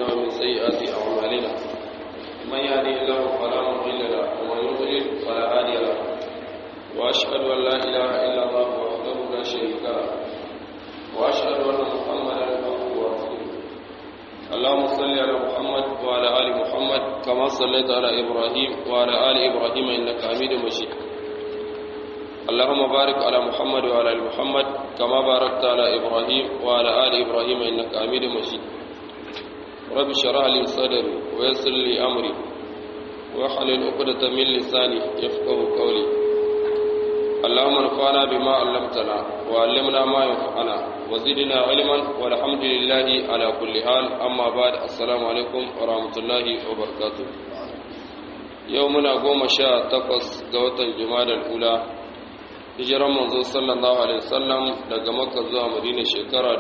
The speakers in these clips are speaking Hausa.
أنفسنا ومن سيئات أعمالنا من يهده الله فلا مضل له ومن يضلل فلا هادي له وأشهد أن لا إله إلا الله وحده لا شريك له وأشهد أن محمدا عبده ورسوله اللهم صل على محمد وعلى آل محمد كما صليت على إبراهيم وعلى آل إبراهيم إنك حميد مجيد اللهم بارك على محمد وعلى ال محمد كما باركت على ابراهيم وعلى ال ابراهيم انك حميد مجيد رب اشرح لي صدري ويسر لي امري واحلل عقدة من لساني يفقه قولي اللهم انفعنا بما علمتنا وعلمنا ما ينفعنا وزدنا علما والحمد لله على كل حال اما بعد السلام عليكم ورحمه الله وبركاته يومنا قوم شاء تقص قوة الجماد الأولى hijiran manzo sallallahu alaihi wasallam daga makka zuwa madina shekara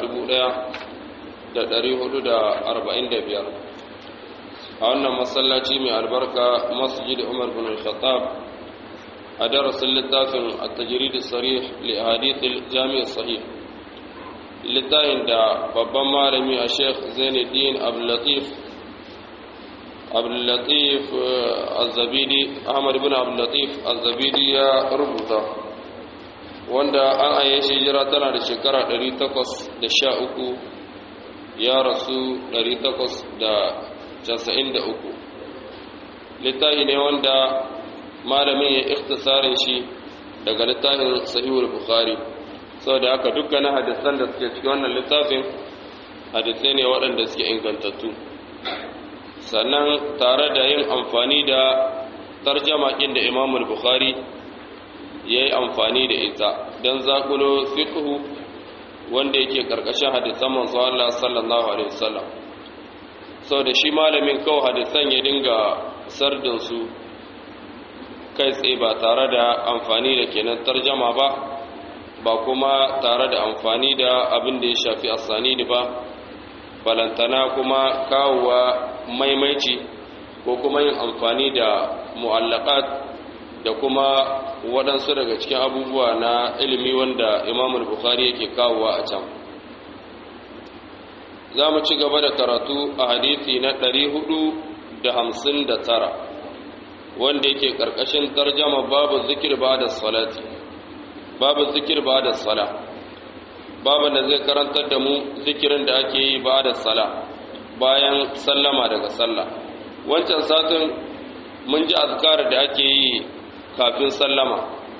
1445 a wannan masallaci mai albarka masjid umar bin al-khattab a darasin littafin at-tajrid as-sarih li ahadith al-jami' as-sahih littafin da babban malami a sheikh zainuddin abdul latif abdul latif az-zabidi ahmad ibn abdul latif az-zabidi ya rubuta wanda an aye shi hijira tana da shekara 813 ya rasu 893 littafi ne wanda malamin ya ikhtisarin shi daga littafin sahihul bukhari saboda haka dukkanin hadisan da suke cikin wannan littafin hadisai ne waɗanda suke ingantattu sannan tare da yin amfani da tarjama ɗin da imamul bukhari ya yi amfani da ita don zakulo fiqhu wanda yake karkashin hadisan manzo Allah sallallahu alaihi wasallam da shi malamin kawai hadisan ya dinga sardin su kai tsaye ba tare da amfani da kenan tarjama ba ba kuma tare da amfani da abin da ya shafi asanidi ba balantana kuma kawowa maimaici ko kuma yin amfani da mu'allaqat da kuma waɗansu daga cikin abubuwa na ilimi wanda imam bukhari yake kawowa a can za mu ci gaba da karatu a hadithi na 459 wanda yake ƙarƙashin tarjama babu zikir ba da salati babu zikir ba da sala babu da zai karantar da mu zikirin da ake yi ba da sala bayan sallama daga sallah wancan satin mun ji azkar da ake yi kafin sallama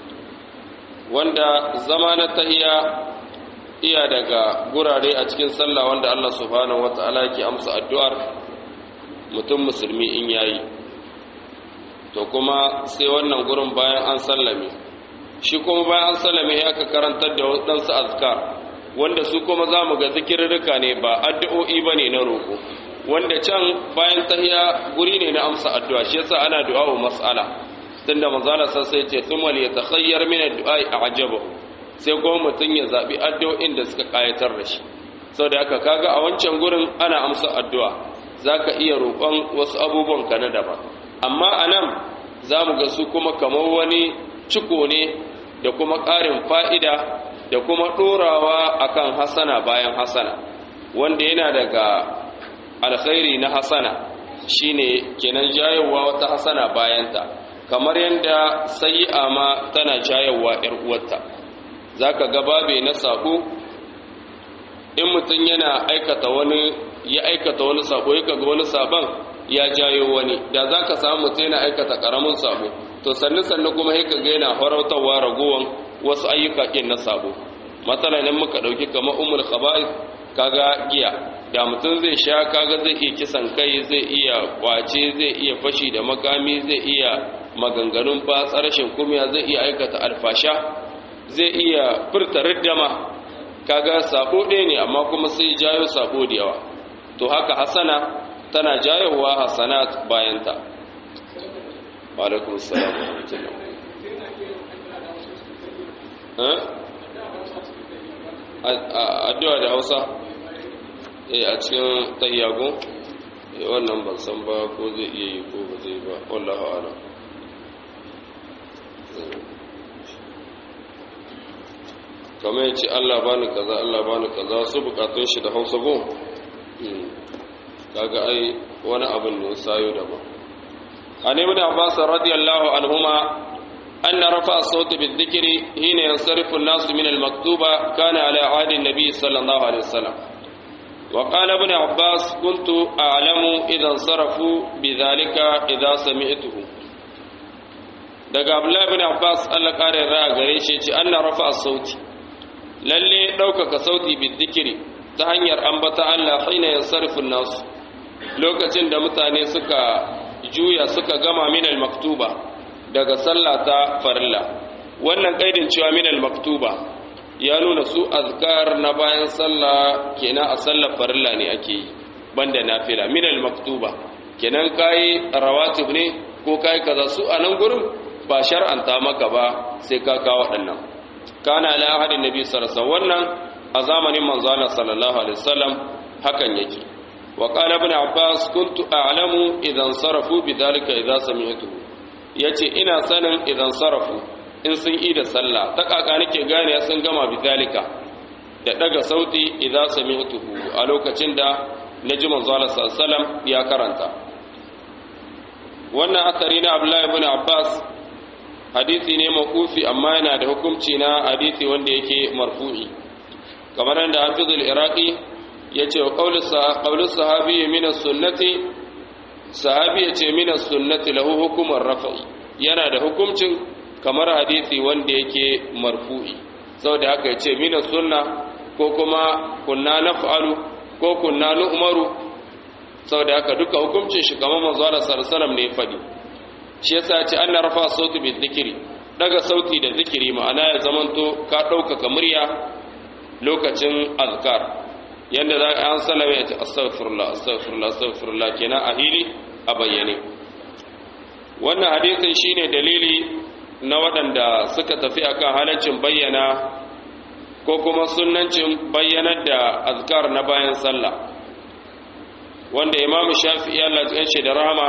wanda zama na tahiya iya daga gurare a cikin sallah wanda Allah subhanahu wata'ala yake amsa addu'ar mutum musulmi in yayi to kuma sai wannan gurin bayan an sallame shi kuma bayan an sallame ya ka karantar da waɗansu azkar wanda su kuma za mu ga zikirrika ne ba addu'o'i ba ne na roƙo wanda can bayan tahiya guri ne na amsa addu'a shi yasa ana du'a wa mas'ala tunda manzala sai sai ce thumma li yatakhayyar min ad-du'a a'jaba sai kuma mutun ya zabi addu'o'in da suka kayatar da shi saboda haka kaga a wancan gurin ana amsa addu'a zaka iya roƙon wasu abubuwan ka na daban amma anan zamu ga su kuma kamar wani ciko ne da kuma ƙarin fa'ida da kuma ɗorawa akan hasana bayan hasana wanda yana daga alkhairi na hasana shine kenan jayowa wata hasana bayanta kamar yadda sayi'a ma tana jayowa ‘yar uwarta za ka gababe na sako in mutum yana aikata wani ya aikata wani sako ya kaga wani sabon ya jayo wani da za ka samu mutum yana aikata ƙaramin sabo to sannu sannu kuma ya kaga yana farautarwa ragowar wasu ayyuka ƙin na sabo matsalanin muka ɗauki kamar umul khaba'is kaga giya da mutum zai sha kaga zai iya kisan kai zai iya kwace zai iya fashi da makami zai iya maganganun batsa rashin kumiya zai iya aikata alfasha zai iya furta riddama kaga sabo ɗaya ne amma kuma sai jayo sabo da yawa to haka hasana tana jayowa hasanat bayanta alaikum salam addu'a da hausa a cikin tayyago wannan ban san ba ko zai iya yi ko ba zai ba wallahu a'lam kamar ya ce Allah bani kaza Allah bani kaza su bukatun shi da hausa gun kaga ai wani abin ne sayo daban an ibn abbas radiyallahu anhuma anna rafa as-sawt bil-dhikri hina yansarifu an-nas min al-maktuba kana ala ahdi an-nabi sallallahu alaihi wasallam وقال ابن عباس كنت أعلم إذا انصرفوا بذلك إذا سمعته daga Abdullahi ibn Abbas Allah kare ra gare shi ce Allah rafa sauti lalle ɗaukaka sauti bi dhikri ta hanyar ambata Allah hina yansarifu nasu lokacin da mutane suka juya suka gama min al-maktuba daga sallah ta farilla wannan kaidin cewa min al-maktuba ya nuna su azkar na bayan sallah kenan a sallar farilla ne ake yi banda nafila min al-maktuba kenan kai rawatib ne ko kai kaza su a nan gurin ba shar'anta maka ba sai ka kawo waɗannan kana ala ahadin nabi sallallahu alaihi wasallam wannan a zamanin manzo Allah sallallahu alaihi wasallam hakan yake wa qala ibn abbas kuntu a'lamu idan sarafu bidhalika idza sami'tuhu yace ina sanin idan sarafu in sun yi da sallah ta kaka nake gane sun gama bidhalika da daga sauti idza sami'tuhu a lokacin da naji manzo Allah sallallahu alaihi wasallam ya karanta wannan asari na Abdullah ibn Abbas hadisi ne makufi amma yana da hukunci na hadisi wanda yake marfu'i kamar yadda hafizul iraqi ya ce wa ƙaunar sahabi min sunnati sahabi ya ce min sunnati lahu hukumar rafa'i yana da hukuncin kamar hadisi wanda yake marfu'i saboda haka ya ce min sunna ko kuma kunna naf'alu ko kunna nu'maru saboda haka duka hukuncin shi kamar manzo Allah sallallahu alaihi ne fadi shi yasa ya ce anna rafa sauti bi dhikri daga sauti da zikiri ma'ana ya zamanto ka ɗaukaka murya lokacin azkar yadda za a an salama ya ce astaghfirullah astaghfirullah astaghfirullah kenan a hili a bayyane wannan hadisin shine dalili na waɗanda suka tafi akan halaccin bayyana ko kuma sunnancin bayyanar da azkar na bayan sallah wanda imam shafi'i Allah ya ce da rahama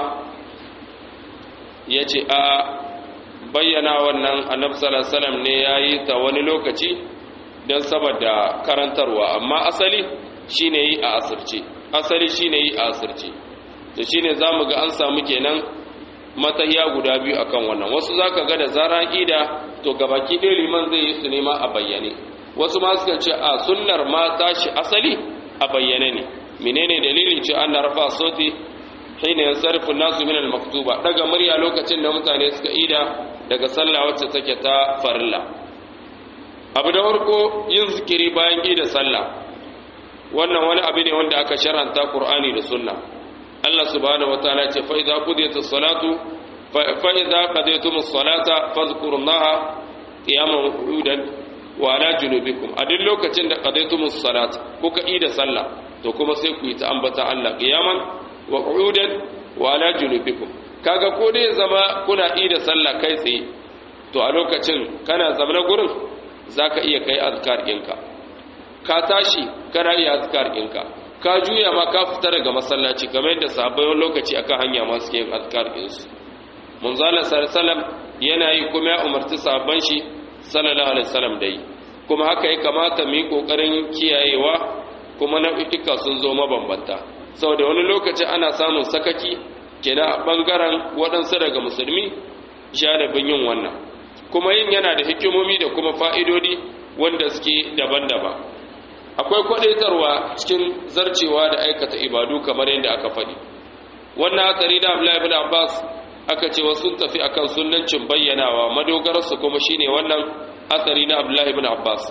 ya ce a bayyana wannan annabi sallallahu alaihi wasallam ne yayi ta wani lokaci don saboda karantarwa amma asali shine yi a asirce asali shine yi a asirce to shine zamu ga an samu kenan matahiya guda biyu akan wannan wasu zaka ga da zaran ida to gabaki ɗaya liman zai yi su nema a bayyane wasu ma suka ce a sunnar ma tashi asali a bayyane ne menene dalilin ce an rafa sauti hina yansarifu nasu min al-maktuba daga murya lokacin da mutane suka ida daga sallah wacce take ta farilla abu da farko yin zikiri bayan ida sallah wannan wani abu ne wanda aka shar'anta Qur'ani da Sunna Allah subhanahu wataala ce fa idza qudiyatis salatu fa idza qadaytumus salata fadhkurullaha qiyaman wa qu'udan wa ala junubikum a duk lokacin da qadaytumus salata kuka ida sallah to kuma sai ku yi ta ambata Allah qiyaman wa qu'udan wa ala junubikum kaga ko dai zama kuna ida sallah kai tsaye to a lokacin kana zama gurin zaka iya kai azkar ɗinka ka tashi kana iya azkar ɗinka ka juya ma ka fita daga masallaci kamar yadda sahabbai wani lokaci akan hanya ma suke yin azkar ɗinsu munzala sallallahu yana yi kuma ya umarci sahabban shi sallallahu alaihi wasallam dai kuma haka ya kamata mu yi kokarin kiyayewa kuma nau'ika sun zo mabambanta saboda wani lokaci ana samun sakaki kenan a bangaren waɗansu daga musulmi janibin yin wannan kuma yin yana da hikimomi da kuma fa'idodi wanda suke daban-daban akwai kwadaitarwa cikin zarcewa da aikata ibadu kamar yadda aka faɗi wannan hatsari da abdullahi ibn abbas aka ce wasu tafi akan sunnancin bayyanawa madogararsu kuma shine wannan hatsari na abdullahi ibn abbas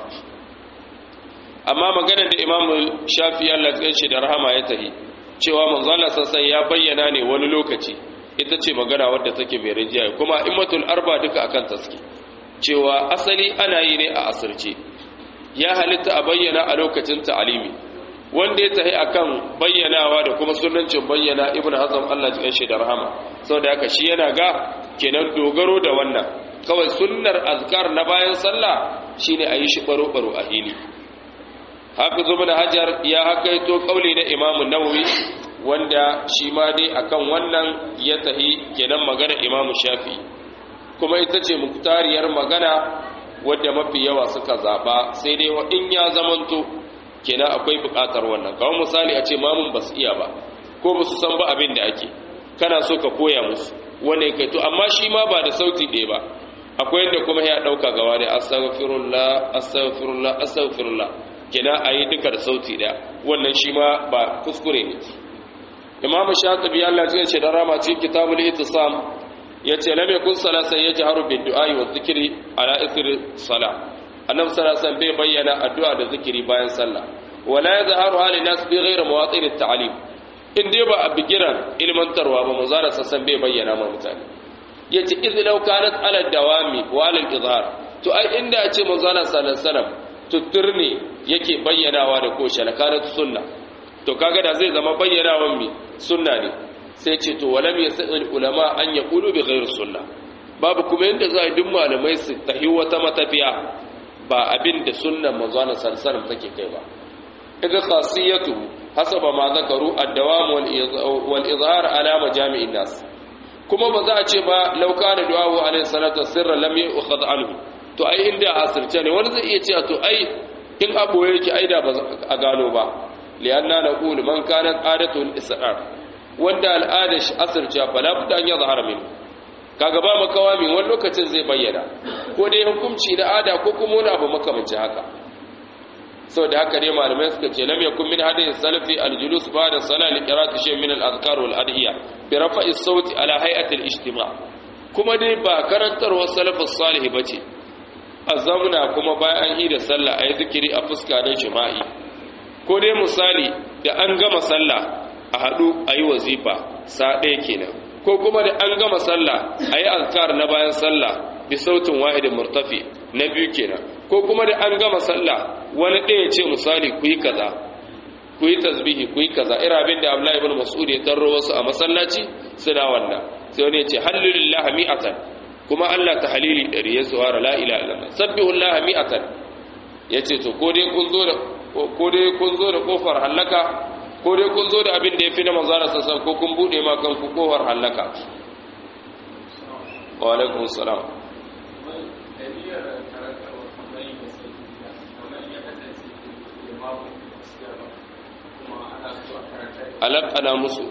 amma maganar da imam shafi Allah ya ce da rahama ya tahi cewa manzo Allah sassan ya bayyana ne wani lokaci ita ce magana wadda take mai rinjaye kuma immatul arba duka akan taski cewa asali ana yi ne a asirce ya halitta a bayyana a lokacin ta'alimi wanda ya tahi akan bayyanawa da kuma sunancin bayyana ibnu hazm Allah ya shi da rahama saboda haka shi yana ga kenan dogaro da wannan kawai sunnar azkar na bayan sallah shine ayi shi baro baro a hili hafiz ibn hajar ya hakaito kauli na imam nawawi wanda shi ma dai akan wannan ya tahi kenan magana imam shafi kuma ita ce muktariyar magana wadda mafi yawa suka zaba sai dai in ya zamanto kenan akwai bukatar wannan kawai misali a ce mamun ba su iya ba ko ba su san ba abin da ake kana so ka koya musu wannan kai to amma shi ma ba da sauti ɗaya ba akwai yadda kuma ya ɗauka gaba da astaghfirullah astaghfirullah astaghfirullah kina a yi duka da sauti ɗaya wannan shi ma ba kuskure ne imam shatibi Allah ya ce da rama cikin kitabul ittisam yace lam yakun salasa yajharu bid du'a wa dhikri ala ithri salah annabi sallallahu alaihi bai bayyana addu'a da zikiri bayan sallah wala yadhharu hali nas bi ghairi mawatin at-ta'lim in dai ba a bigiran ilmantarwa ba manzara sassan bai bayyana ma mutane yace idh law kanat ala dawami wa ala al-izhar to ai inda a ce manzara sallallahu alaihi wasallam tutturne yake bayyanawa da ko shalkanat sunna to kaga da zai zama bayyanawan mi sunna ne sai ce to walam yasal ulama an yaqulu bi ghairi sunna babu kuma yanda za a duk malamai su tahi wata matafiya ba abin da sunnan manzon sallallahu take kai ba daga khasiyatu hasaba ma zakaru ad-dawam wal izhar ala majami'in nas kuma ba za a ce ba law kana du'ahu alayhi salatu sirran lam yu'khadh anhu to ai inda asirce ne wani zai iya cewa to ai in abu yake aida ba a gano ba lianna naqul man kanat adatu al-israr wanda al'ada shi asirce fa la budda an yadhhar minhu kaga ba makawa min wani lokacin zai bayyana ko dai hukunci da ada ko kuma wani abu makamanci haka sau da haka dai malamai suka ce lam yakun min hadin salafi aljulus ba'da salati qira'ati shay min al-adhkar wal adiya bi rafa'i sauti ala hay'ati al-ijtima kuma dai ba karantarwar salafus salih bace azamuna kuma bayan yi da sallah ayi zikiri a fuska don jima'i ko dai misali da an gama sallah a hadu ayi wazifa sa ɗaya kenan ko kuma da an gama sallah ayi azkar na bayan sallah bi sautin wahidin murtafi na biyu kenan ko kuma da an gama sallah wani ɗaya ce misali ku yi kaza ku yi tasbihi ku yi kaza ira abin da Abdullahi ibn Mas'ud ya tarro wasu a masallaci suna wannan sai wani ya ce hallilillah mi'atan kuma Allah ta halili ɗari ya zuwa la ilaha illallah sabbihullah mi'atan yace to ko dai kun zo da ko dai kun zo da kofar halaka ko dai kun zo da abin da yafi na manzara sassan ko kun bude ma kanku kofar halaka wa alaikum salam alaƙana musu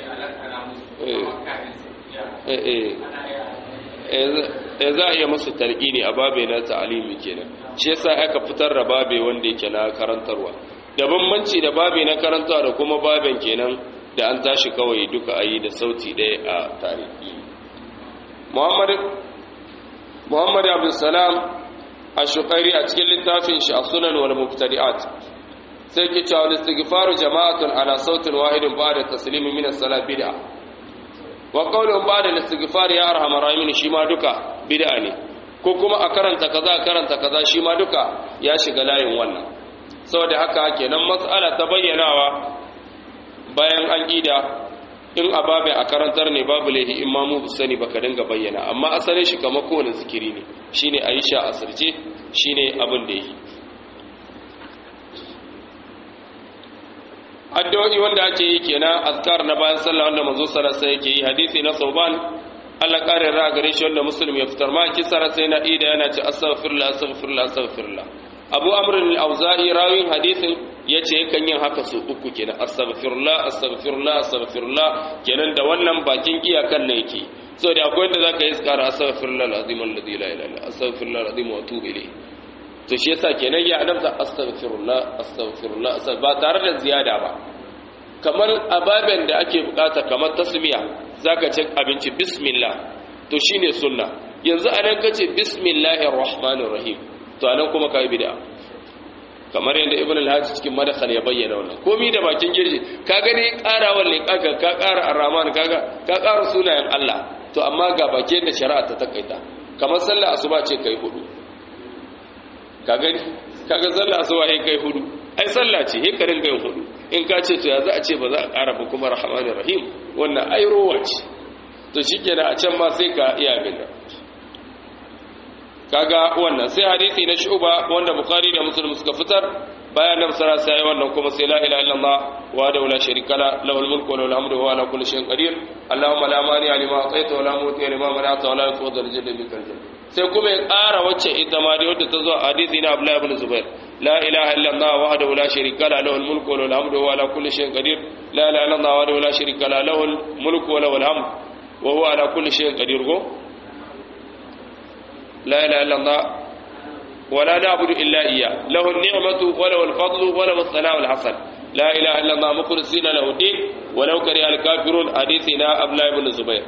e za a iya musu ne a babe na ta'alimi kenan shi yasa aka fitar da babe wanda yake na karantarwa da bambanci da babe na karantarwa da kuma baben kenan da an tashi kawai duka ayi da sauti ɗaya a tarihi muhammad muhammad abdulsalam a shukairi a cikin littafin shi a sunan wal mubtadi'at sai ke cewa istighfaru jama'atun ala sautin wahidin ba'da taslimi min as-salat bid'a wa qawlun ba'da istighfar ya arhamar rahimin shi ma duka bid'a ne ko kuma a karanta kaza karanta kaza shi ma duka ya shiga layin wannan saboda haka kenan mas'ala ta bayyanawa bayan an gida in ababe a karantar ne babu laihi imamu bu sani baka dinga bayyana amma asalin shi kamar kowane zikiri ne shine aisha asirce shine abin da yi addu'o'i wanda ake yi kenan azkar na bayan sallah wanda manzo sallallahu alaihi yake yi hadisi na sauban Allah kare ra gare shi wanda muslim ya fitar ma kisara sai na ida yana ce astaghfirullah astaghfirullah astaghfirullah Abu Amr al-Auza'i rawin hadisin yace yakan yin haka su uku kenan astaghfirullah astaghfirullah astaghfirullah kenan da wannan bakin iyakan ne yake so da akwai wanda zaka yi iskara astaghfirullah al-azim alladhi la ilaha illa astaghfirullah al-azim wa atubu ilayhi to shi yasa kenan ya adamta astaghfirullah astaghfirullah ba tare da ziyada ba kamar ababen da ake bukata kamar tasmiya zaka ce abinci bismillah to shine sunna yanzu anan kace bismillahir rahmanir rahim to anan kuma kai bid'a kamar yadda ibn al-hajj cikin madakhal ya bayyana wannan komai da bakin girji ka gani karawar ne kaga ka kara ar-rahman kaga ka kara sunayen Allah to amma ga bakin da shari'a ta takaita kamar sallar asuba ce kai hudu ka gani kaga sallah asuba sai kai hudu ai sallah ce sai ka ringa yin hudu in ka ce to ya za a ce ba za a ƙara ba kuma rahmanir rahim wannan ai rowa ce to shikenan a can ma sai ka iya bin kaga wannan sai hadisi na shuba wanda bukhari da muslim suka fitar bayan nan sara sai wannan kuma sai la ilaha illallah wa da la sharika la lahul mulku wa lahul hamdu wa ala kulli shay'in qadir allahumma la mani lima ataita wa la muti lima mana'ta wa la yafudhu al-jaddu bikal sai kuma ya ƙara wacce ita ma da wadda ta zo a hadisi na Abdullah ibn Zubair لا إله إلا الله وحده لا شريك له له الملك وله الحمد وهو على كل شيء قدير لا إله إلا الله وحده لا شريك له له الملك وله الحمد وهو على كل شيء قدير لا إله إلا الله ولا نعبد إلا إياه له النعمة وله الفضل وله الثناء الحسن لا إله إلا الله مخلصين له الدين ولو كره الكافرون حديثنا أبلا بن الزبير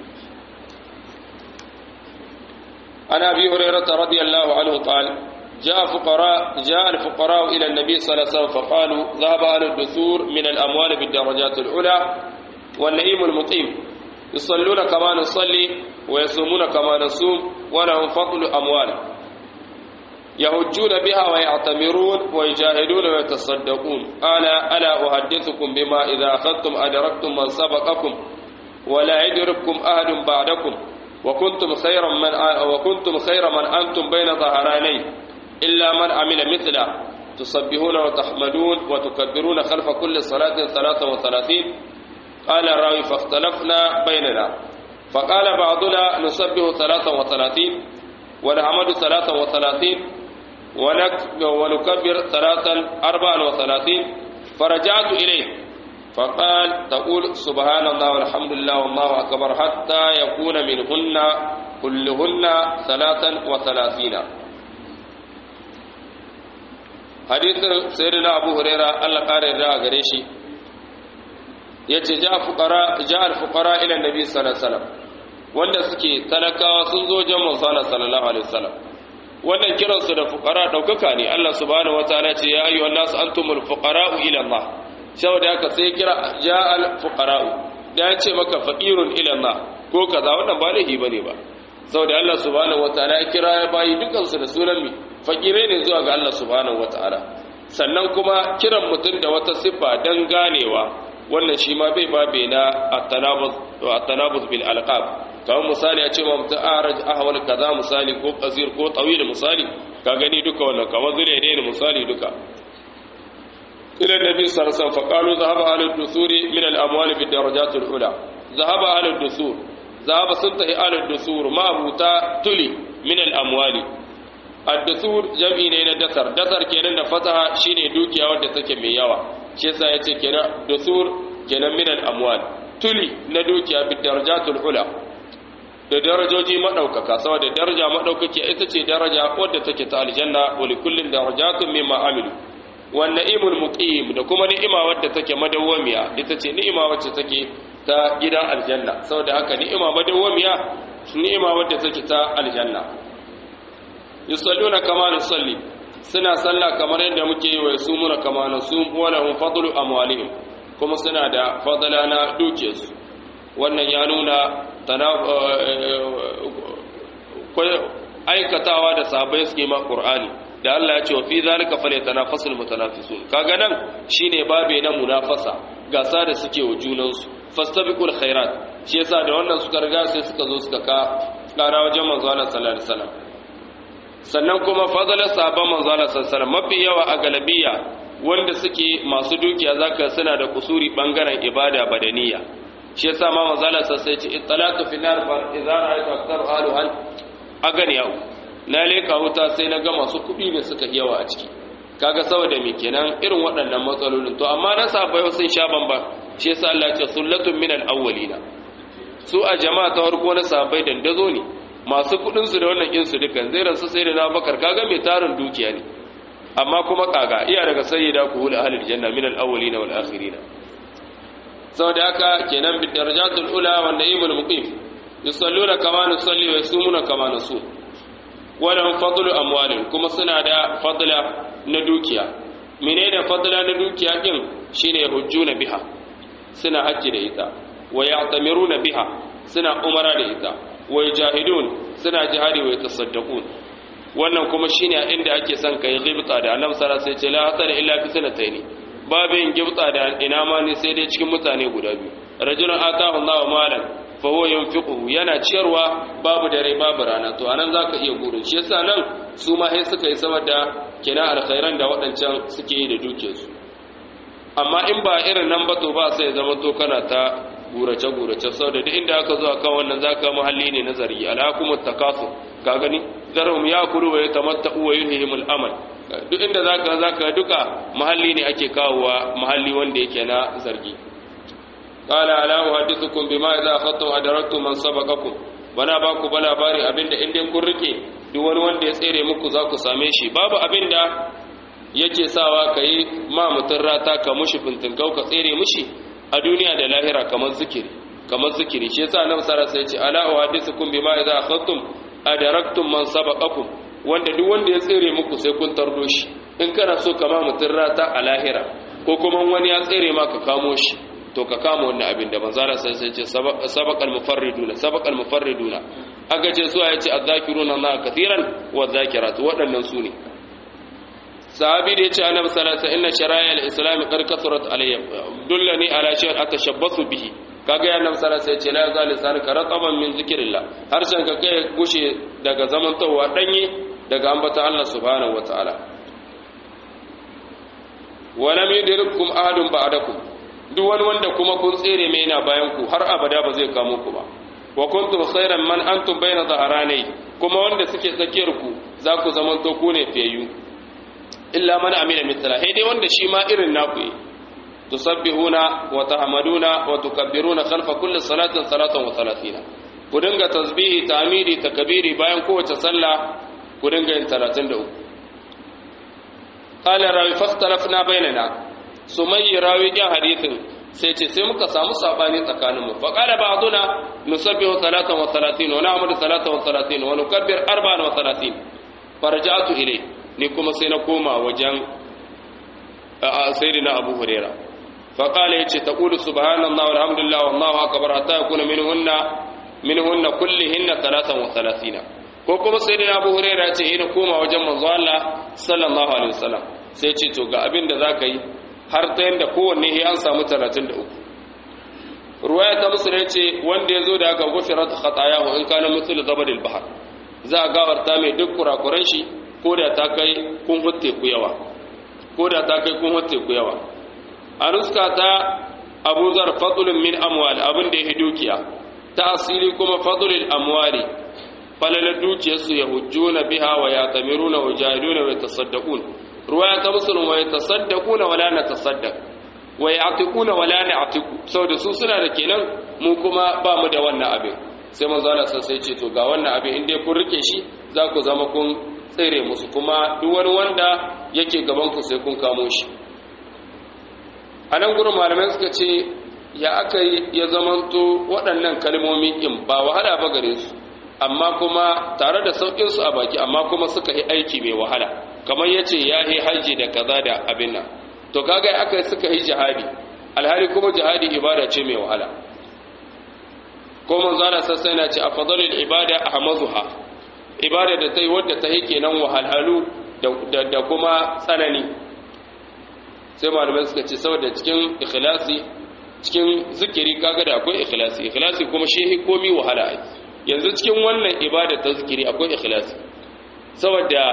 عن أبي هريرة رضي الله عنه قال جاء فقراء جاء الفقراء إلى النبي صلى الله عليه وسلم فقالوا ذهب أهل الدثور من الأموال بالدرجات العلى والنعيم المقيم يصلون كما نصلي ويصومون كما نصوم ولهم فضل أموال يهجون بها ويعتمرون ويجاهدون ويتصدقون ألا ألا أحدثكم بما إذا أخذتم أدركتم من سبقكم ولا يدرككم أحد بعدكم وكنتم خير من وكنتم خير من أنتم بين ظهراني إلا من عمل مثله تسبحون وتحمدون وتكبرون خلف كل صلاة ثلاثة وثلاثين قال الراوي فاختلفنا بيننا فقال بعضنا نسبح ثلاثة وثلاثين ونحمد ثلاثة وثلاثين ونكبر ثلاثا أربعا وثلاثين فرجعت إليه فقال تقول سبحان الله والحمد لله والله أكبر حتى يكون منهن كلهن ثلاثا وثلاثين حديث سيدنا أبو هريرة الله قال الرأى قريشي yace ja fuqara ja al fuqara ila nabi sallallahu alaihi wasallam wanda suke talakawa sun zo jan manzo sallallahu alaihi wasallam wannan kiran su da fuqara daukaka ne Allah subhanahu wataala ce ya ayyuhan nas antumul fuqara ila Allah saboda haka sai kira ja al fuqara da ya ce maka faqirun ila Allah ko kaza wannan ba laifi bane ba saboda Allah subhanahu wataala ya kira ya bayi dukan su da sunan mi fakire ne zuwa ga Allah subhanahu wataala sannan kuma kiran mutum da wata siffa dan ganewa wannan shi ma bai babe na at-tanabuz bil alqab kamar misali a ce ma mutum araj ahwal kaza misali ko qasir ko tawil misali ka gani duka wannan kamar zure ne misali duka ila nabi sallallahu alaihi wasallam faqalu dhahaba ahlud dusuri min al-amwal bid darajat al-ula dhahaba ahlud dusur dhahaba suntahi ahlud dusur ma abuta tuli min al-amwali ad-dusur jam'i ne na dasar dasar kenan da fataha shine dukiya wadda take mai yawa shi yasa yace kenan dusur kenan min al-amwal tuli na dukiya bi darajatul ula da darajoji madaukaka saboda daraja madaukaki ita ce daraja wadda take ta aljanna wa li kullin darajatun mimma amilu wan na'imul muqim da kuma ni'ima wadda take madawwamiya ita ce ni'ima wacce take ta gidan aljanna saboda haka ni'ima madawwamiya ni'ima wadda take ta aljanna yusalluna kama nusalli suna sallah kamar yadda muke yi wa yasumuna kama nasum wa lahum fadlu amwalihim kuma suna da fadala na dukiyarsu wannan ya nuna aikatawa da sahabbai suke ma qur'ani da Allah ya ce wa fi zalika falyatanafasul mutanafisun kaga nan shine babe na munafasa gasa da suke wa junansu fastabiqul khairat shi yasa da wannan suka riga sai suka zo suka ka kara wajen manzo Allah sallallahu alaihi wasallam sannan kuma fadalar sahabban manzo Allah sallallahu alaihi wasallam mafi yawa a galabiya wanda suke masu dukiya zaka suna da kusuri bangaren ibada badaniya shi yasa ma manzo Allah sai ce ittalatu fi nar fa idza ra'aytu akthar ahluhan aganiya na leka wuta sai na ga masu kuɗi ne suka yawa a ciki kaga saboda me kenan irin waɗannan matsalolin to amma na sabai sun sha bamba shi yasa Allah ya ce sullatun minal awwalina su a jama'a ta farko na sabai dandazo ne masu kuɗin su da wannan kin su dukan zai rasu sai da na bakar kaga mai tarin dukiya ne amma kuma kaga iya daga sayyida ku hul ahlil janna minal awwalina wal akhirina saboda haka kenan bi darajatul ula wan na'imul muqim yusalluna kama nusalli wa yasumuna kama nasum wannan fadlu amwalin kuma suna da fadla na dukiya menene fadla na dukiya din shine hujjuna biha suna hajji da ita wa ya'tamiruna biha suna umara da ita wa yajahidun suna jihadi wa yatasaddaqun wannan kuma shine inda ake son kai ghibta da annabi sallallahu alaihi wasallam sai ce la hasara illa fi sanataini babu yin gibta da ina ma ne sai dai cikin mutane guda biyu rajulun atahu Allahu malan fa huwa yunfiquhu yana ciyarwa babu dare babu rana to anan zaka iya gurin shi yasa nan su ma sai suka yi saboda kina alkhairan da waɗancan suke yi da dukiyarsu amma in ba irin nan ba to ba sai zama to kana ta gurace gurace saboda duk inda aka zo akan wannan zaka muhalli ne nazari alhakumut takasur ka gani zarhum yakulu wa yatamatta'u wa yulhihimul amal duk inda zaka zaka duka mahalli ne ake kawowa mahalli wanda yake na zargi قال الا احدثكم بما اذا اخذتم ادركتم من سبقكم bana ba ku ba labari abinda in dai kun rike duk wani wanda ya tsere muku za ku same shi babu abinda yake sawa ka yi ma mutum rata ka mushi fintinkau ka tsere mushi a duniya da lahira kamar zikiri kamar zikiri shi yasa nan sara sai ce ala wa hadithukum bima idza akhadtum adaraktum man sabaqakum wanda duk wanda ya tsere muku sai kun tardo shi in kana so ka ma mutum rata a lahira ko kuma wani ya tsere ma ka kamo shi to ka kama wannan abin da manzara sai sai ce sabaqal mufarriduna sabaqal mufarriduna aka ce su ya ce azzakiruna Allah kathiran wa zakirat waɗannan su ne sahabi da yace annabi sallallahu alaihi wasallam inna shara'a al-islam qad kathurat alayya dullani ala shay'in atashabbasu bihi kaga ya annabi sallallahu alaihi wasallam ce la yazal lisanuka rataban min zikrillah harshen ka kai gushe daga zamantowa danye daga ambata Allah subhanahu wataala wa lam yudrikum ahadun ba'dakum duk wani wanda kuma kun tsere mai yana bayan ku har abada ba zai kamo ku ba wa kuntum khairan man antum bayna dhaharanai kuma wanda suke tsakiyar ku za ku zamanto ku ne fiyayyu illa man amila mithla dai wanda shi ma irin naku yi tusabbihuna wa tahmaduna wa tukabbiruna khalfa kulli salatin salatan wa salatina ku dinga tasbihi tahmidi takbiri bayan kowace sallah ku dinga yin 33 qala rawi fakhtalafna bainana sumayyi rawi din hadithin sai ce sai muka samu sabani tsakaninmu fa qala ba'duna nusabbihu salatan wa salatin wa na'mudu salatan wa salatin wa nukabbir arba'an wa salatin farja'tu ilayhi ni kuma sai na koma wajen sayyidina abu huraira faƙala ya ce ta ƙudu subhanallah alhamdulillah wallahu akbar hatta yakuna minhunna minhunna kullihinna talatan wa talatina ko kuma sayyidina abu huraira ce ina koma wajen manzo Allah sallallahu alaihi wasallam sai ce to ga abin da zaka yi har ta yanda kowanne ya an samu 33 ruwaya ta musulun ce wanda ya zo da aka gufirat khatayahu in kana mithlu zabadil bahr za a gawarta mai duk kurakuran shi ko da ta kai kun hutte ku yawa ko da ta kai kun hutte ku yawa a nuska ta abu zar fadlun min amwal abin da ya dukiya ta asiri kuma fadlul amwali falala dukiyarsu ya hujjuna biha wa ya tamiruna wa jahiluna wa tasaddaqun ruwaya ta muslim wa yatasaddaquna wa la natasaddaq wa ya'tiquna wa la na'tiqu saboda su suna da kenan mu kuma ba mu da wannan abin sai manzo Allah sai ce to ga wannan abin in dai kun rike shi za ku zama kun tsere musu kuma duk wani wanda yake gaban ku sai kun kamo shi a nan gurin malamai suka ce ya aka yi ya zamanto waɗannan kalmomi in ba wahala ba gare su amma kuma tare da sauƙinsu a baki amma kuma suka yi aiki mai wahala kamar ya ce ya yi hajji da kaza da abin nan to kaga aka suka yi jihadi alhali kuma jihadi ibada ce mai wahala ko manzana sassa yana ce a fadalil ibada a hamazuha ibada da ta yi wadda ta yi kenan wahalhalu da kuma tsanani sai malamai suka ce saboda cikin ikhlasi cikin zikiri kaga da akwai ikhlasi ikhlasi kuma shi komi wahala ai yanzu cikin wannan ibada ta zikiri akwai ikhlasi saboda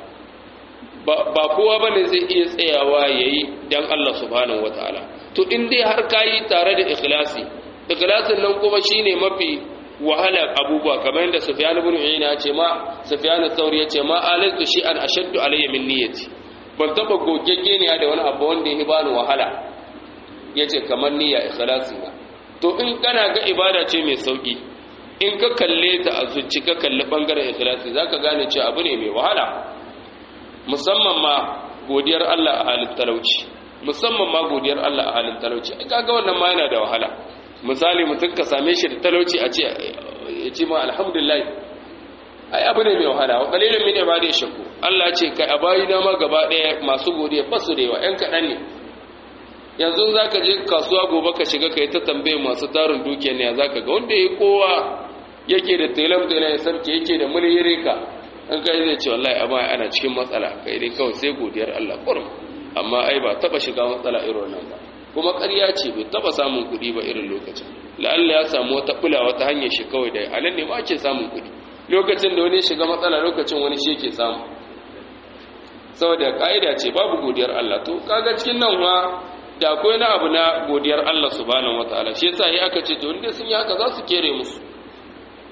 ba kowa bane zai iya tsayawa yayi dan Allah subhanahu wataala to in dai har kayi tare da ikhlasi ikhlasin nan kuma shine mafi wahala abubuwa kamar yadda Sufyan ibn Uyayna ya ce ma Sufyan al-Thawri ya ce ma alaitu shi an ashaddu alayya min niyyati ban taba gogegge ne da wani abu wanda ya bani wahala yace kamar niyya ikhlasi na to in kana ga ibada ce mai sauki in ka kalle ta a zuci ka kalli bangaren ikhlasi zaka gane cewa abu ne mai wahala musamman ma godiyar Allah a halin talauci musamman ma godiyar Allah a halin talauci kaga wannan ma yana da wahala misali mutum ka same shi da talauci a ce ya ce ma alhamdulillah ai abu ne mai wahala wa qalilun min ibadi shaku Allah ce kai abayi na ma gaba daya masu godiya ba su da yawa ɗan kaɗan ne yanzu zaka je kasuwa gobe ka shiga kai ta tambaye masu tarin dukiya ne zaka ga wanda yayi kowa yake da telam da ya sarki yake da mulhire ka an kai zai ce wallahi amma ana cikin matsala kai dai kawai sai godiyar Allah kurum amma ai ba taba shiga matsala irin nan ba kuma ƙarya ce bai taba samun kuɗi ba irin lokacin la'alla ya samu wata bula wata hanyar shi kawai da halin ne ma ake samun kuɗi lokacin da wani shiga matsala lokacin wani shi yake samu saboda ka'ida ce babu godiyar Allah to kaga cikin nan ma da akwai na abu na godiyar Allah subhanahu wataala shi yasa yi aka ce to inda sun yi haka za su kere musu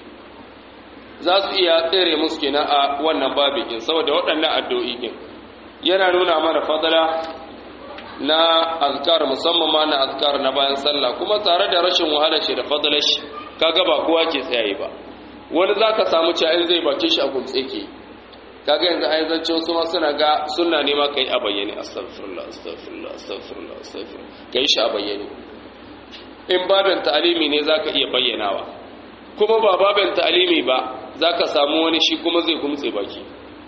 za su iya tsere musu kenan a wannan babin saboda waɗannan addu'o'i din yana nuna mana fadala na azkar musamman ma na azkar na bayan sallah kuma tare da rashin wahalar shi da fadalar shi kaga ba kowa ke tsayaye ba wani zaka samu cewa in zai bakin shi a gumtse ke kaga yanzu ai zance wasu ma suna ga sunna ne ma kai a bayyane astaghfirullah astaghfirullah astaghfirullah astaghfirullah kai shi a bayyane in babin ta'alimi ne zaka iya bayyanawa kuma ba babin ta'alimi ba zaka samu wani shi kuma zai gumtse baki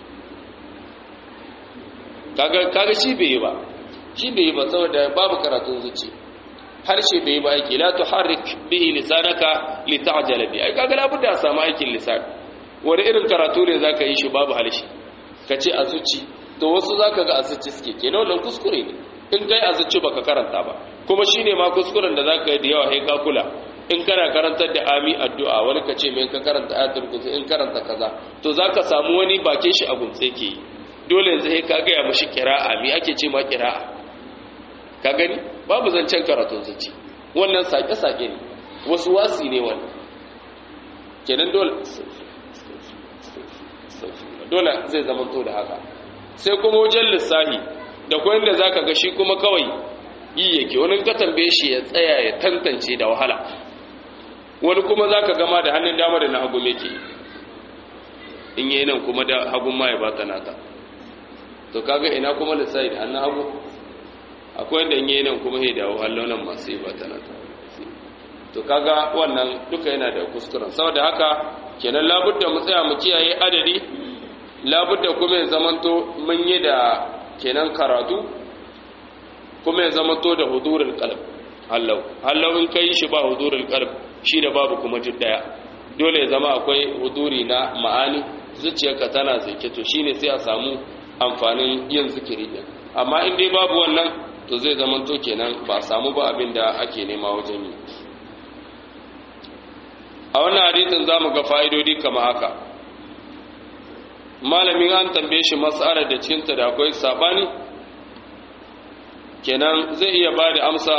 kaga kaga shi bai ba shi bai ba saboda babu karatun zuci harshe bai ba aiki la tuharrik bihi lisanaka lita'jala bi ai kaga labudda samu aikin lisan wani irin karatu ne zaka yi shi babu harshe kace a zuci to wasu zaka ga a zuci suke kenan wannan kuskure ne in kai a zuci baka karanta ba kuma shine ma kuskuren da zaka yi da yawa sai ka kula in kana karantar da ami addu'a wani kace me ka karanta ayatul kursi in karanta kaza to zaka samu wani bakin shi a gumtse ke yi dole yanzu sai ka ga ya mushi qira'a me ake ce ma qira'a ka gani babu zancen karatun zuci wannan sake-sake ne wasu wasi ne wani kenan dole dole zai zama to da haka sai kuma wajen lissahi da kwayan da za ka ga shi kuma kawai yi yake wani ka tambaye shi ya tsaya ya tantance da wahala wani kuma za ka gama da hannun dama da na hagu meke in yi nan kuma da hagun ma ya ba ta nata to kaga ina kuma lissahi da hannun hagu akwai da yi nan kuma ya dawo hallonan masu yi ba ta nata to kaga wannan duka yana da kuskuren saboda haka kenan labudda mu tsaya mu kiyaye adadi labudda kuma ya zamanto mun yi da kenan karatu kuma ya zamanto da hudurul qalb hallau hallau in kai shi ba hudurul qalb shi da babu kuma duk daya dole ya zama akwai huduri na ma'ani zuciyarka tana zake to shine sai a samu amfanin yin zikiri din amma in dai babu wannan to zai zamanto kenan ba a samu ba abin da ake nema wajen yi a wannan hadisin za mu ga fa'idodi kama haka malamin an tambaye shi matsalar da cinta da akwai sabani kenan zai iya ba da amsa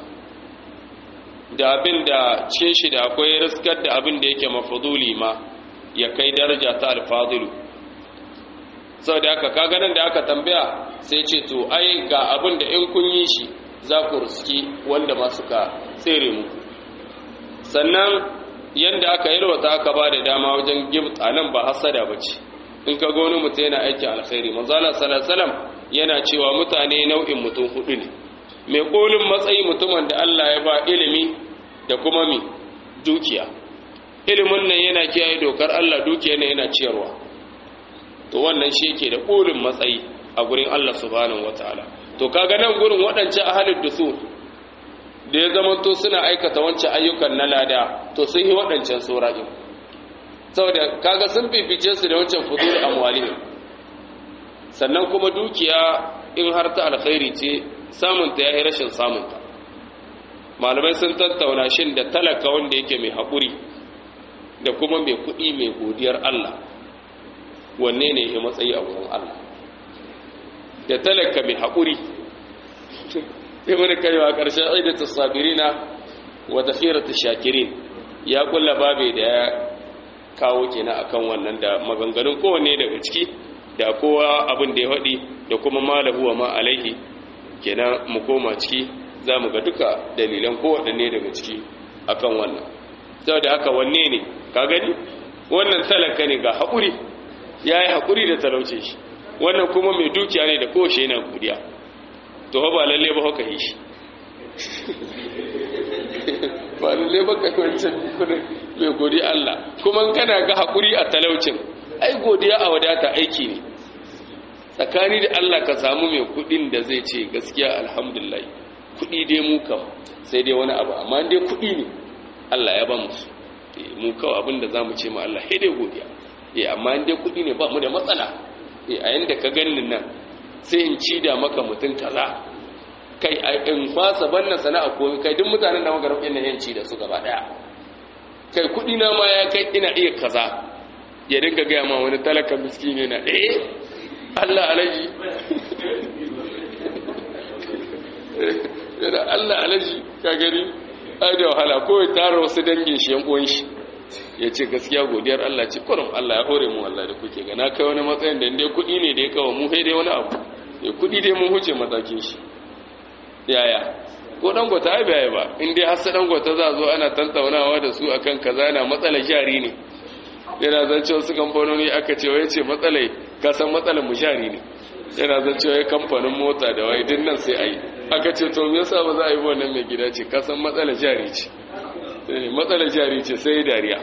da abin da cikin shi da akwai riskar da abin da yake mafuduli ma ya kai daraja ta alfadilu sau da aka kaganan da aka tambaya sai ce to ai ga abin da in kun yi shi za ku riski wanda ma suka tsere mu sannan yadda aka yalwata aka ba da dama wajen gibt a nan ba hasada ba ce in ka goni mutum yana aikin alkhairi manzala salasalam yana cewa mutane nau'in mutum hudu ne mai kolin matsayi mutumin da allah ya ba ilimi da kuma mi dukiya ilimin nan yana kiyaye dokar allah dukiya ne yana ciyarwa to wannan shi yake da kolin matsayi a gurin allah subhanahu wataala to kaga nan gurin waɗancan ahalin dusur da ya zama to suna aikata wancan ayyukan na lada to sun yi waɗancan saura'in saboda kaga sun fifice su da wancan fudur amwalihim sannan kuma dukiya in har ta alkhairi ce samunta ya yi rashin samunta malamai sun tattauna shin da talaka wanda yake mai haƙuri da kuma mai kuɗi mai godiyar Allah wanne ne ya matsayi a wurin Allah da talaka mai haƙuri sai wani kaiwa ƙarshen aidata sabirina wa takhiratu shakirin ya kulla babe da ya kawo kenan akan wannan da maganganun kowanne daga ciki da kowa abin da ya faɗi da kuma malahu wa ma alaihi kenan mu koma ciki za mu ga duka dalilan kowaɗanne daga ciki akan wannan saboda haka wanne ne ka gani wannan talaka ne ga haƙuri ya yi haƙuri da talauce shi wannan kuma mai dukiya ne da kowace yana godiya to ba lalle ba haka yi shi ba lalle ba kai wancan kudin mai godiya Allah kuma kana ga haƙuri a talaucin ai godiya a wadata aiki ne tsakani da Allah ka samu mai kudin da zai ce gaskiya alhamdulillah kudi dai mu kam sai dai wani abu amma dai kudi ne Allah ya ba mu su mu kawai abin da zamu ce ma Allah sai dai godiya eh amma dai kudi ne ba mu da matsala eh a yanda ka ganin nan sai in ci da maka mutun kaza kai in fasa banna sana'a ko kai duk mutanen da magaram ɗin nan yanci da su gaba daya kai kudi na ma ya kai ina iya kaza ya dinga gaya ma wani talaka miskini na eh Allah alaji yana Allah alaji ka gani ai da wahala ko ya tara wasu dangin shi yan uwan shi ya ce gaskiya godiyar Allah ce kurum Allah ya hore mu Allah da kuke ga na kai wani matsayin da inda kuɗi ne da ya kawo mu sai dai wani abu ya kudi dai mun huce matakin shi yaya ko dangota ai bai ba in dai har sai dangota za zo ana tantaunawa da su akan kaza yana matsalar jari ne yana zance wasu kamfanoni aka ce wai ce matsalai ka san matsalar mu jari ne yana zance wai kamfanin mota da wai din nan sai ayi aka ce to me yasa ba za a yi wannan mai gida ce ka san matsalar jari ce matsalar jari ce sai dariya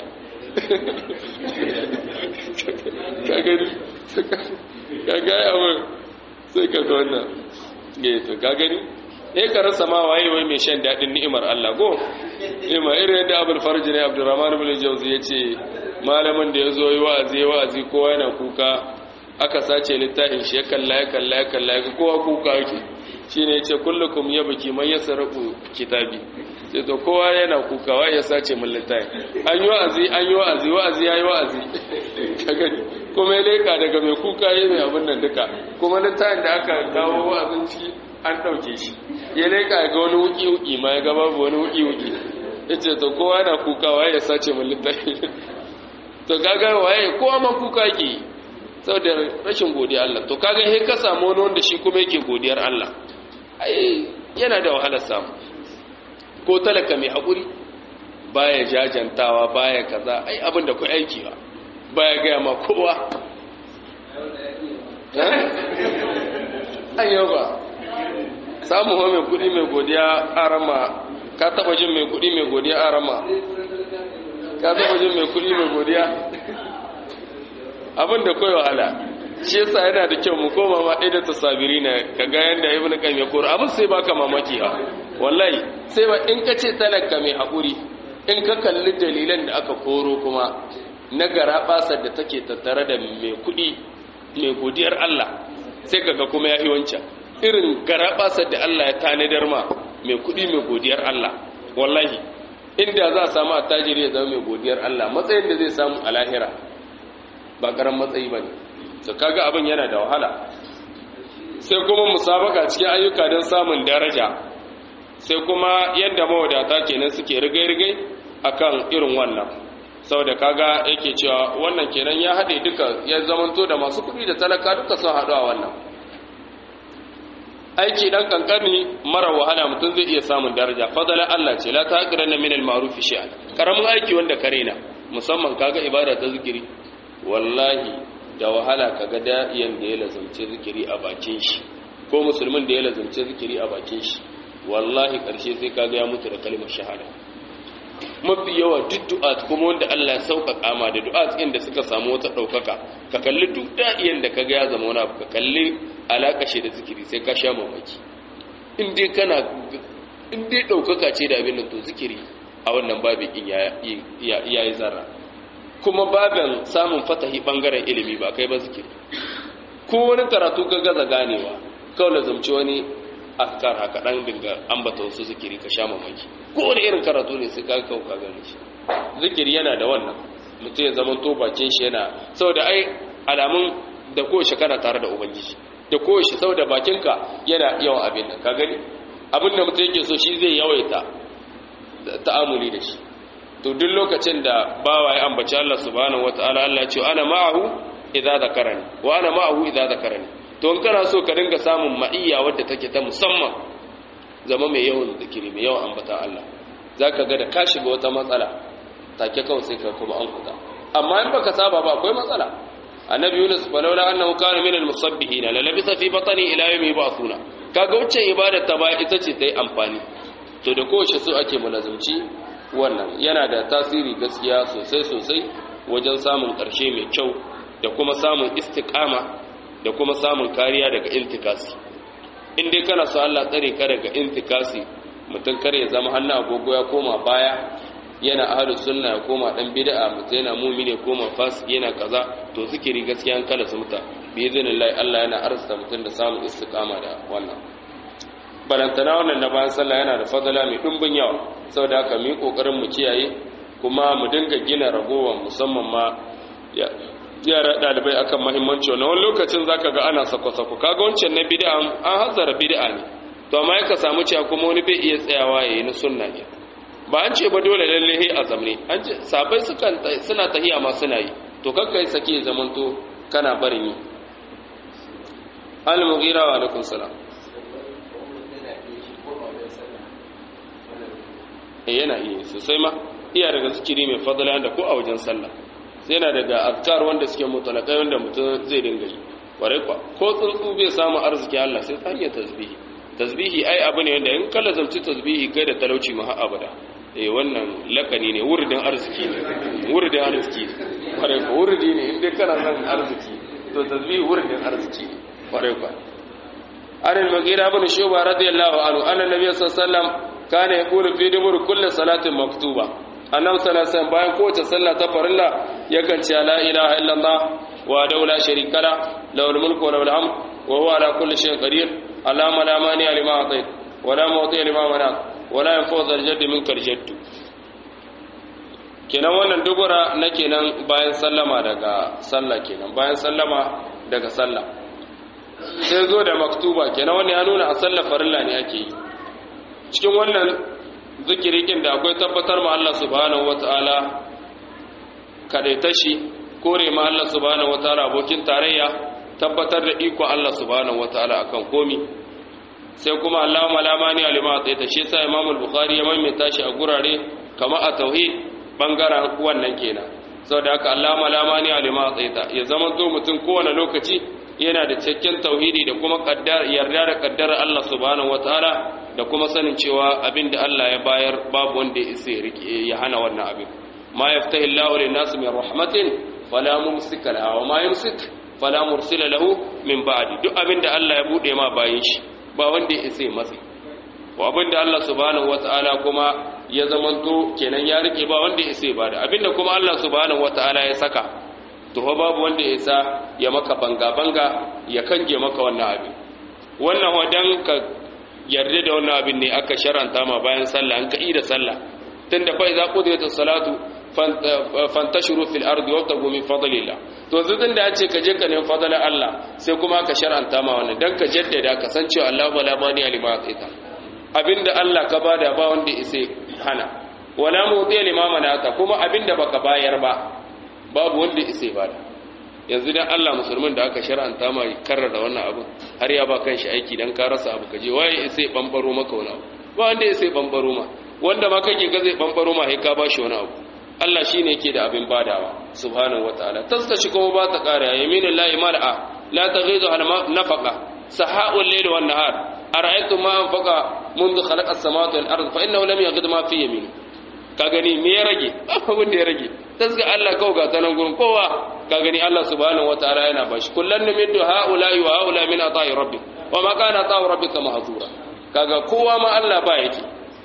ka gani ka gaya wa sai ka ga wannan to ka gani ne ka rasa ma waye wai mai shan daɗin ni'imar Allah go ima irin yadda abul farji ne abdurrahman ibn jawzi yace malamin da yazo yi wa'azi wa'azi kowa yana kuka aka sace littafin shi ya kalla ya kalla ya kalla ya kowa kuka yake shine yace kullukum yabki man yasrafu kitabi sai to kowa yana kuka wai ya sace min littafin an yi wa'azi an yi wa'azi wa'azi yayi wa'azi kaga kuma ya leka daga mai kuka yayi mai abin nan duka kuma littafin da aka kawo wa'azin ciki an ɗauke shi ya leƙa ga wani wuki-wuki ma ya gaba wani wuki-wuki ya ce to kowa na kuka waye ya sace mun littafi to kaga waye kowa ma kuka ke saboda rashin godiya Allah to kaga he ka samu wani wanda shi kuma yake godiyar Allah ai yana da wahalar samu ko talaka mai haƙuri baya jajantawa baya kaza ai abin da ku aiki ba baya gaya ma kowa ayyau ba samun wa mai kudi mai godiya arama ka taba jin mai kudi mai godiya arama ka taba jin mai kudi mai godiya abin da kai wahala shi yasa yana da kyau mu koma ma ɗaya da tasabiri na ka ga yanda ibnu qayyim ya kora abin sai baka mamaki ha wallahi sai ba in ka ce talaka mai haƙuri in ka kalli dalilan da aka koro kuma na gara basar da take tattare da mai kuɗi mai godiyar Allah sai kaga kuma ya yi wancan irin garabasar da Allah ya tanadar ma mai kudi mai godiyar Allah wallahi inda za a samu attajiri ya zama mai godiyar Allah matsayin da zai samu a lahira ba karan matsayi ba ne su kaga abin yana da wahala sai kuma musabaka cikin ayyuka don samun daraja sai kuma yadda mawadata kenan suke rigai-rigai akan irin wannan saboda kaga yake cewa wannan kenan ya haɗe duka ya zamanto da masu kuɗi da talaka duka sun haɗu a wannan aiki dan kankani mara wahala mutum zai iya samun daraja fadala Allah ce la taqiranna min al-ma'ruf shay'an karamin aiki wanda kare na musamman kaga ibada ta zikiri wallahi da wahala kaga da'iyan da ya lazumce zikiri a bakin shi ko musulmin da ya lazumce zikiri a bakin shi wallahi karshe sai kaga ya mutu da kalmar shahada mafi yawa duk du'at kuma wanda Allah ya sauƙaƙa ma da du'at ɗin da suka samu wata ɗaukaka ka kalli duk da'iyan da kaga ya zama wani abu ka kalli alaƙa shi da zikiri sai ka sha mamaki in dai kana in dai ɗaukaka ce da abin da to zikiri a wannan babin ya yi zarra kuma babin samun fatahi ɓangaren ilimi ba kai ba zikiri ko wani karatu ka gaza ganewa kawai da zamci wani askar haka ɗan dinga ambata wasu zikiri ka sha mamaki ko wani irin karatu ne sai ka kawo ka gane shi zikiri yana da wannan mutum ya zama to bakin shi yana saboda ai alamun da kowace kana tare da ubangiji da kowace saboda bakinka yana yawan abin nan ka gani abin da mutum yake so shi zai yawaita ta'amuli da shi to duk lokacin da bawa ya ambaci Allah subhanahu wataala Allah ya ce ana ma'ahu idza zakarani wa ana ma'ahu idza zakarani to in kana so ka dinga samun ma'iyya wadda take ta musamman zama mai yawan zikiri mai yawan ambata Allah zaka ga da ka shiga wata matsala take kawai sai ka kuma an kuta amma in baka saba ba akwai matsala annabi Yunus falawla annahu kana minal musabbihin la labisa fi batni ila yawmi yub'athuna kaga wacce ibada ta ba ita ce tai amfani to da kowace su ake mulazumci wannan yana da tasiri gaskiya sosai sosai wajen samun ƙarshe mai kyau da kuma samun istiqama da kuma samun kariya daga intikasi in dai kana so Allah tsare ka daga intikasi mutum kar ya zama hannu agogo ya koma baya yana ahlu sunna ya koma dan bid'a mutum yana mu'mini ya koma fasiki yana kaza to zikiri gaskiya an kala sumta bi idinillahi Allah yana arzuta mutum da samun istiqama da wannan balantana wannan na bayan sallah yana da fadala mai dumbin yawa saboda haka mu yi kokarin mu kiyaye kuma mu dinga gina ragowar musamman ma yara dalibai akan mahimmanci wannan wani lokacin zaka ga ana sako-sako kaga wancan na bid'a an hazara bid'a ne to amma ka samu cewa kuma wani bai iya tsayawa yayi na sunna ne ba an ce ba dole lalle he a zamne an ce sabai sukan suna tahiya ma suna yi to kakkai sake zamanto kana barin yi al-mughira wa alaikum salam eh yana iya sosai ma iya daga zikiri mai fadala da ko a wajen sallah sai yana daga azkar wanda suke mutalakai wanda mutum zai dinga yi kwarai kwa ko tsuntsu bai samu arziki Allah sai ta hanyar tasbihi tasbihi ai abu ne wanda in kalla zamci tasbihi kai da talauci ma har abada eh wannan lakani ne wuridin arziki ne wuridin arziki ne kwarai kwa wuridi ne inda kana son arziki to tasbihi wuridin arziki ne kwarai kwa an al-maghira ibn shuba radiyallahu anhu anna nabiy sallallahu alaihi wasallam kana yaqulu fi dubur kulli salatin maktuba annabi sallallahu alaihi wasallam bayan kowace sallah ta farilla yakan ce la ilaha illallah wa daula sharika la lahul mulku wa lahul hamd wa huwa ala kulli shay'in qadir allahumma la mani lima atait wa la mu'ti lima manat wa la yanfa'u dhal jaddi minkal jaddu kenan wannan dubura na kenan bayan sallama daga sallah kenan bayan sallama daga sallah sai zo da maktuba kenan wani ya nuna a sallar farilla ne ake yi cikin wannan zikirikin da akwai tabbatar ma Allah subhanahu wataala kadaita shi kore ma Allah subhanahu wataala abokin tarayya tabbatar da iko Allah subhanahu wataala akan komi sai kuma Allahumma la mani alima ta shi sai Imam al-Bukhari ya maimaita shi a gurare kamar a tauhid bangaren wannan kenan saboda haka Allahumma la mani alima ta ya zama zo mutum kowane lokaci yana da cikakken tauhidi da kuma yarda da kaddara Allah subhanahu wataala da kuma sanin cewa abinda Allah ya bayar babu wanda ya isa ya hana wannan abin ma yaftahi Allahu lin-nas min rahmatin fala mumsika laha wa ma yumsik fala mursila lahu min ba'di duk abinda Allah ya bude ma bayin shi ba wanda ya isa matsi wa abinda Allah subhanahu wataala kuma ya zamanto kenan ya rike ba wanda ya isa bada abinda kuma Allah subhanahu wataala ya saka to babu wanda ya isa ya maka banga-banga ya kange maka wannan abin wannan wadan ka yarda da wannan abin ne aka sharanta ma bayan sallah an ka'i da sallah tunda fa idza qudiyatus salatu fantashiru fil ardi wabtagu min fadlillah to zudin da yace ka je ka nemi fadlan Allah sai kuma ka sharanta ma wannan dan ka jaddada ka san cewa Allah wala mani alima ataita abinda Allah ka bada ba wanda ya hana wala mudiya limama nata kuma abinda baka bayar ba babu wanda isa ba da yanzu dan Allah musulmin da aka shar'anta ma karrar da wannan abu har ya ba kanshi aiki dan ka rasa abu kaje waye isa ya bambaro maka wani abu ba wanda isa ya bambaro ma wanda ma kake ga zai bambaro ma sai ka bashi wani abu Allah shine yake da abin badawa subhanahu wataala taskashi kuma ba ta kare yaminu la mal'a la taghidu al nafaqa saha'ul layl wan nahar ara'aytum ma anfaqa منذ خلق السماوات والارض فانه لم يغد ما في يمينه ka gani me ya rage abin da ya rage tasga Allah kawai ga tanan gurin kowa ka gani Allah subhanahu wataala yana bashi kullan numiddu haula wa haula min ata'i rabbik wa ma kana ata'u rabbika mahzura kaga kowa ma Allah ba yake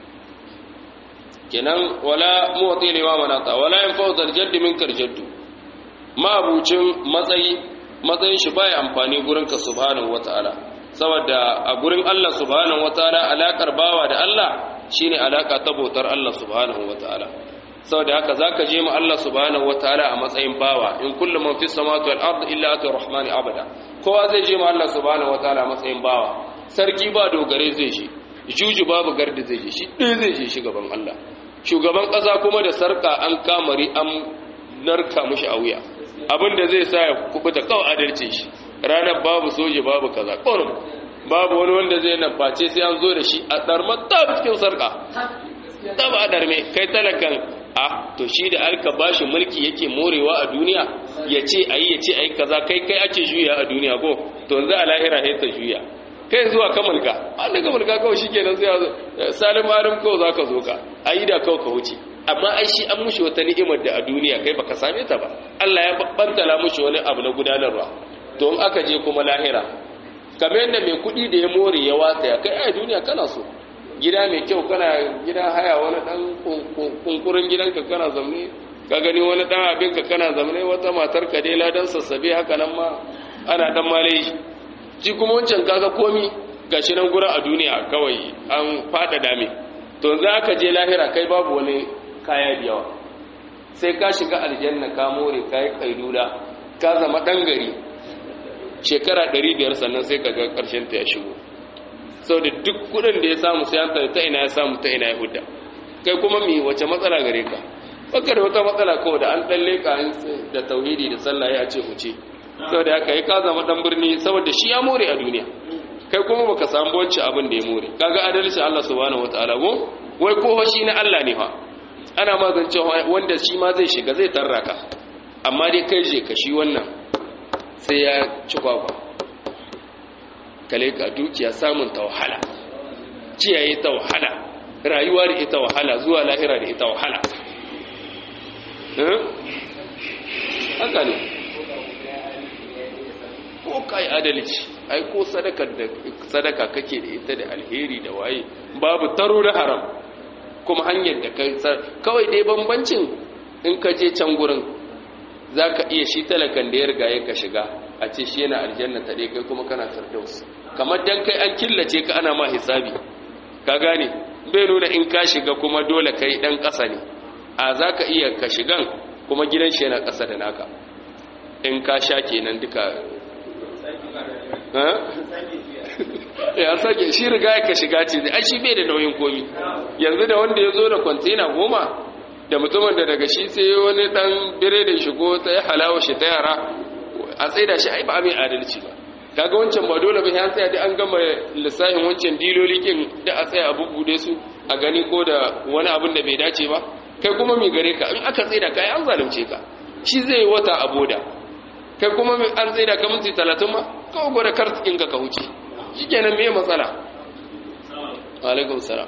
kenan wala mu'ti liwa manata wala yanfa'u zal jaddi minkar jaddu ma abucin matsayi matsayin shi baya amfani gurin ka subhanahu wataala saboda a gurin Allah subhanahu wataala alakar bawa da Allah shine alaka ta bautar Allah subhanahu wataala saboda haka zaka je ma Allah subhanahu wataala a matsayin bawa in kullu man fis samawati wal ardi illa atu rahmani abada kowa zai je ma Allah subhanahu wataala a matsayin bawa sarki ba dogare zai shi juju babu gardi zai je shi ɗaya zai je shi gaban Allah shugaban ƙasa kuma da sarka an kamari an narka mushi a wuya abinda zai sa ya kubuta kawai adalce shi ranar babu soje babu kaza ƙorin babu wani wanda zai nan face sai an zo da shi a ɗarmar ta cikin sarƙa ta ba a ɗarme kai talakan a to shi da alka bashi mulki yake morewa a duniya ya ce a yi ya ce a yi kaza kai kai ake juya a duniya ko to yanzu a lahira ya ta juya kai zuwa ka mulka an daga mulka kawai shi kenan sai salim alim kawai za ka zo ka a yi da kawai ka wuce amma ai shi an mushi wata ni'imar da a duniya kai baka same ta ba Allah ya bantala mushi wani abu na gudanarwa to in aka je kuma lahira kamar yadda mai kuɗi da ya more ya watsa ya kai a duniya kana so gida mai kyau kana gida haya wani dan kunkurin gidanka kana zamne ka gani wani dan abinka kana zamne wata matar ka dai ladan sassabe haka nan ma ana dan malai shi kuma wancan kaga komi gashi nan gura a duniya kawai an fada dame to za ka je lahira kai babu wani kaya da yawa sai ka shiga aljanna ka more kai kailula ka zama dan gari shekara 500 sannan sai ka ga karshen ta ya shigo sau da duk kudin da ya samu sai an ta ina ya samu ta ina ya hudda kai kuma mi wace matsala gare ka baka da wata matsala kawai da an dalle ka da tauhidi da sallah ya ce huce saboda haka yi ka zama dan birni saboda shi ya more a duniya kai kuma baka samu wacce abin da ya more kaga adalci Allah subhanahu wataala go wai ko shi na Allah ne fa ana magance wanda shi ma zai shiga zai tarraka amma dai kai je ka shi wannan sai ya ci kwakwa kale ka dukiya samun ta wahala kiyaye ta wahala rayuwa da ita wahala zuwa lahira da ita wahala haka ne ko kai adalci ai ko sadaka da sadaka kake da ita da alheri da waye babu taro da haram kuma hanyar da kai kawai dai bambancin in ka je can gurin zaka iya shi talakan da ya riga ya ka shiga a ce shi yana aljanna ta dai kai kuma kana firdaus kamar dan kai an killace ka ana ma hisabi ka gane bai nuna in ka shiga kuma dole kai dan ƙasa ne a zaka iya ka shigan kuma gidan shi yana ƙasa da naka in ka sha kenan duka ya sake shi riga ya ka shiga ce ai shi bai da nauyin komi yanzu da wanda ya zo da kwantena goma da mutumin da daga shi sai wani dan bire da shigo ta yi halawa shi ta yara a tsaida shi ai ba mai adalci ba kaga wancan ba dole ba ya tsaya da an gama lissafin wancan diloli kin da a tsaya a bubbude su a gani ko da wani abin da bai dace ba kai kuma mai gare ka in aka tsaida kai an zalunce ka shi zai wata a boda kai kuma an tsaida ka minti talatin ma kawai gwada kartikin ka ka huce shi kenan me matsala alaikum salam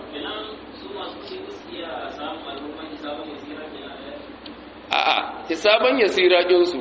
a'a hisaban yasira jinsu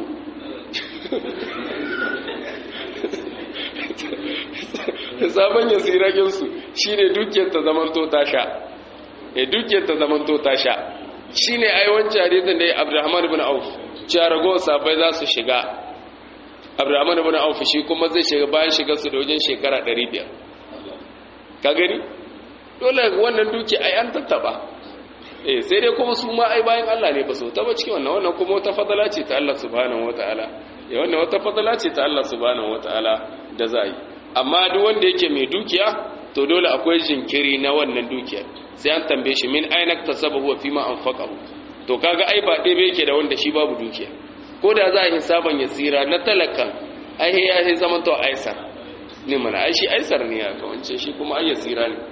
hisaban yasira jinsu shine dukiyar ta zamanto ta sha eh dukiyar ta zamanto ta sha shine ai wancan hadisin da Abdurrahman ibn Auf cewa rago sabai za su shiga Abdurrahman ibn Auf shi kuma zai shiga bayan shigar su da wajen shekara 500 ka gani dole wannan duki ai an tattaba eh sai dai kuma su ma ai bayan Allah ne ba so ta ba cikin wannan wannan kuma wata fadala ce ta Allah subhanahu wataala ya wannan wata fadala ce ta Allah subhanahu wataala da za yi amma duk wanda yake mai dukiya to dole akwai jinkiri na wannan dukiyar sai an tambaye shi min aina tasabahu wa fima anfaqahu to kaga ai ba ɗebe yake da wanda shi babu dukiya ko da za a hisaban ya tsira na talakan ai ya yi zaman to aisar ne mana ai shi aisar ne ya kawance shi kuma ai ya tsira ne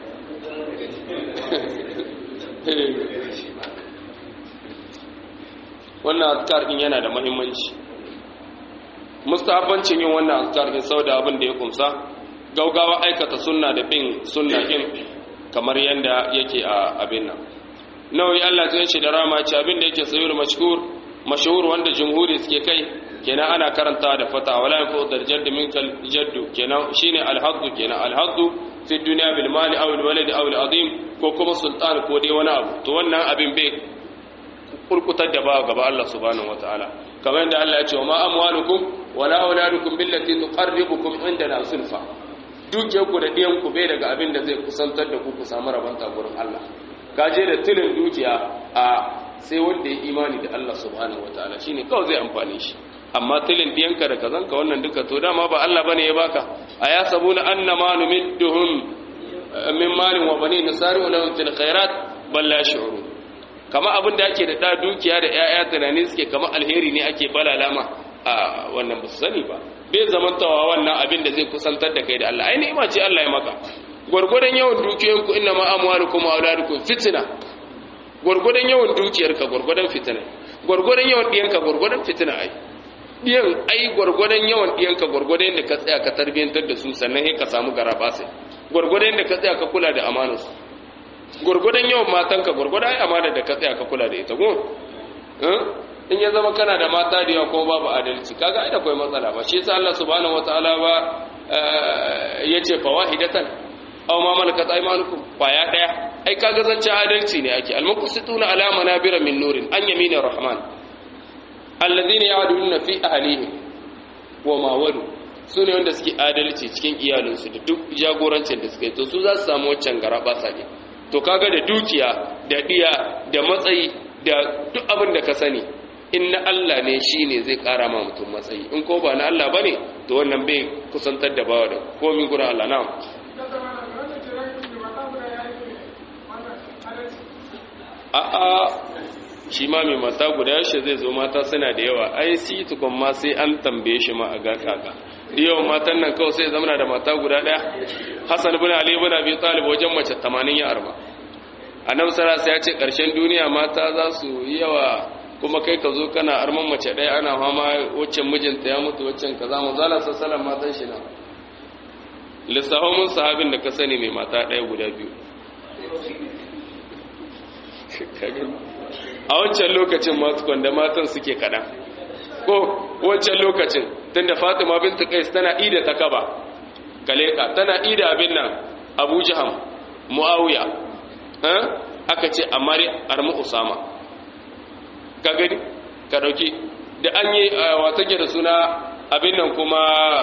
wannan azkar din yana da muhimmanci mustahabbancin yin wannan azkar din saboda abin da ya kumsa gaugawa aikata sunna da bin sunna din kamar yanda yake a abin nan nawawi Allah zai ce da rama ce abin da yake sayyid mashhur mashhur wanda jumhuri suke kai kenan ana karanta da fata wala yafu darjad minkal jaddu kenan shine alhaddu kenan alhaddu fi dunya bil mali aw al walad aw al azim ko kuma sultan ko dai wani abu to wannan abin bai kurkutar da ba gaba Allah subhanahu wataala kamar yadda Allah ya ce wa ma amwalukum wala auladukum billati tuqarribukum indana sulfa dukiyarku da ɗiyanku bai daga abin da zai kusantar da ku ku samu rabanta gurin Allah gaje da tilin dukiya a sai wanda ya imani da Allah subhanahu wataala shine kawai zai amfane shi amma tilin ɗiyanka da kazanka wannan duka to dama ba Allah bane ya baka aya sabuna annama numidduhum min malin wa banin nasari'u lahum fil khairat bal la yash'urun kama abin da ake da da dukiya da ƴaƴa tunani suke kama alheri ne ake balalama a wannan ba su sani ba bai zamantawa wannan abin da zai kusantar da kai da Allah ai ni'ima ce Allah ya maka gurgurdan yawan dukiyoyinku inna ma amwalukum wa auladukum fitna gurgurdan yawan dukiyarka gurgurdan fitina gurgurdan yawan diyanka gurgurdan fitina ai diyan ai gurgurdan yawan diyanka gurgurdan da ka tsaya ka tarbiyantar da su sannan sai ka samu garaba sai gurgurdan da ka tsaya ka kula da amanar su gurgurdan yawan matanka gurgurdan ai amana da ka tsaya ka kula da ita go in ya zama kana da mata da yawa kuma babu adalci kaga ai akwai matsala ba shi yasa Allah subhanahu wataala ba yace fawahidatan aw ma malakat aymanukum kwaya daya ai kaga zance adalci ne ake almuqsituna ala manabira min nurin an yamina rahman alladhina ya'duluna fi ahlihim wa ma walu sune wanda suke adalci cikin iyalinsu da duk jagorancin da suke to su za su samu wancan garaba sake to kaga da dukiya da diya da matsayi da duk abin da ka sani in na Allah ne shi ne zai ƙara ma mutum matsayi in ko ba na Allah ba ne to wannan bai kusantar da bawa da komin gurin Allah na a'a shi ma mai mata guda yaushe zai zo mata suna da yawa ai si tukun ma sai an tambaye shi ma a ga kaka yawan matan nan kawai sai zama da mata guda daya hassan bin ali bin abi talib wajen mace 80 ya arba annabi sallallahu ya ce karshen duniya mata za su yi yawa kuma kai ka zo kana arman mace daya ana fama waccan mijinta ya mutu waccan kaza manzala sallallahu matan shi na lissafin sahabin da ka sani mai mata daya guda biyu a wancan lokacin masu kwanda matan suke kaɗan ko wancan lokacin tun da fatima binta kais tana ida ta kaba kaleka tana ida abin nan abu jiham mu'awiya aka ce amari armu usama ka gani ka dauki da an yi wata da suna abin nan kuma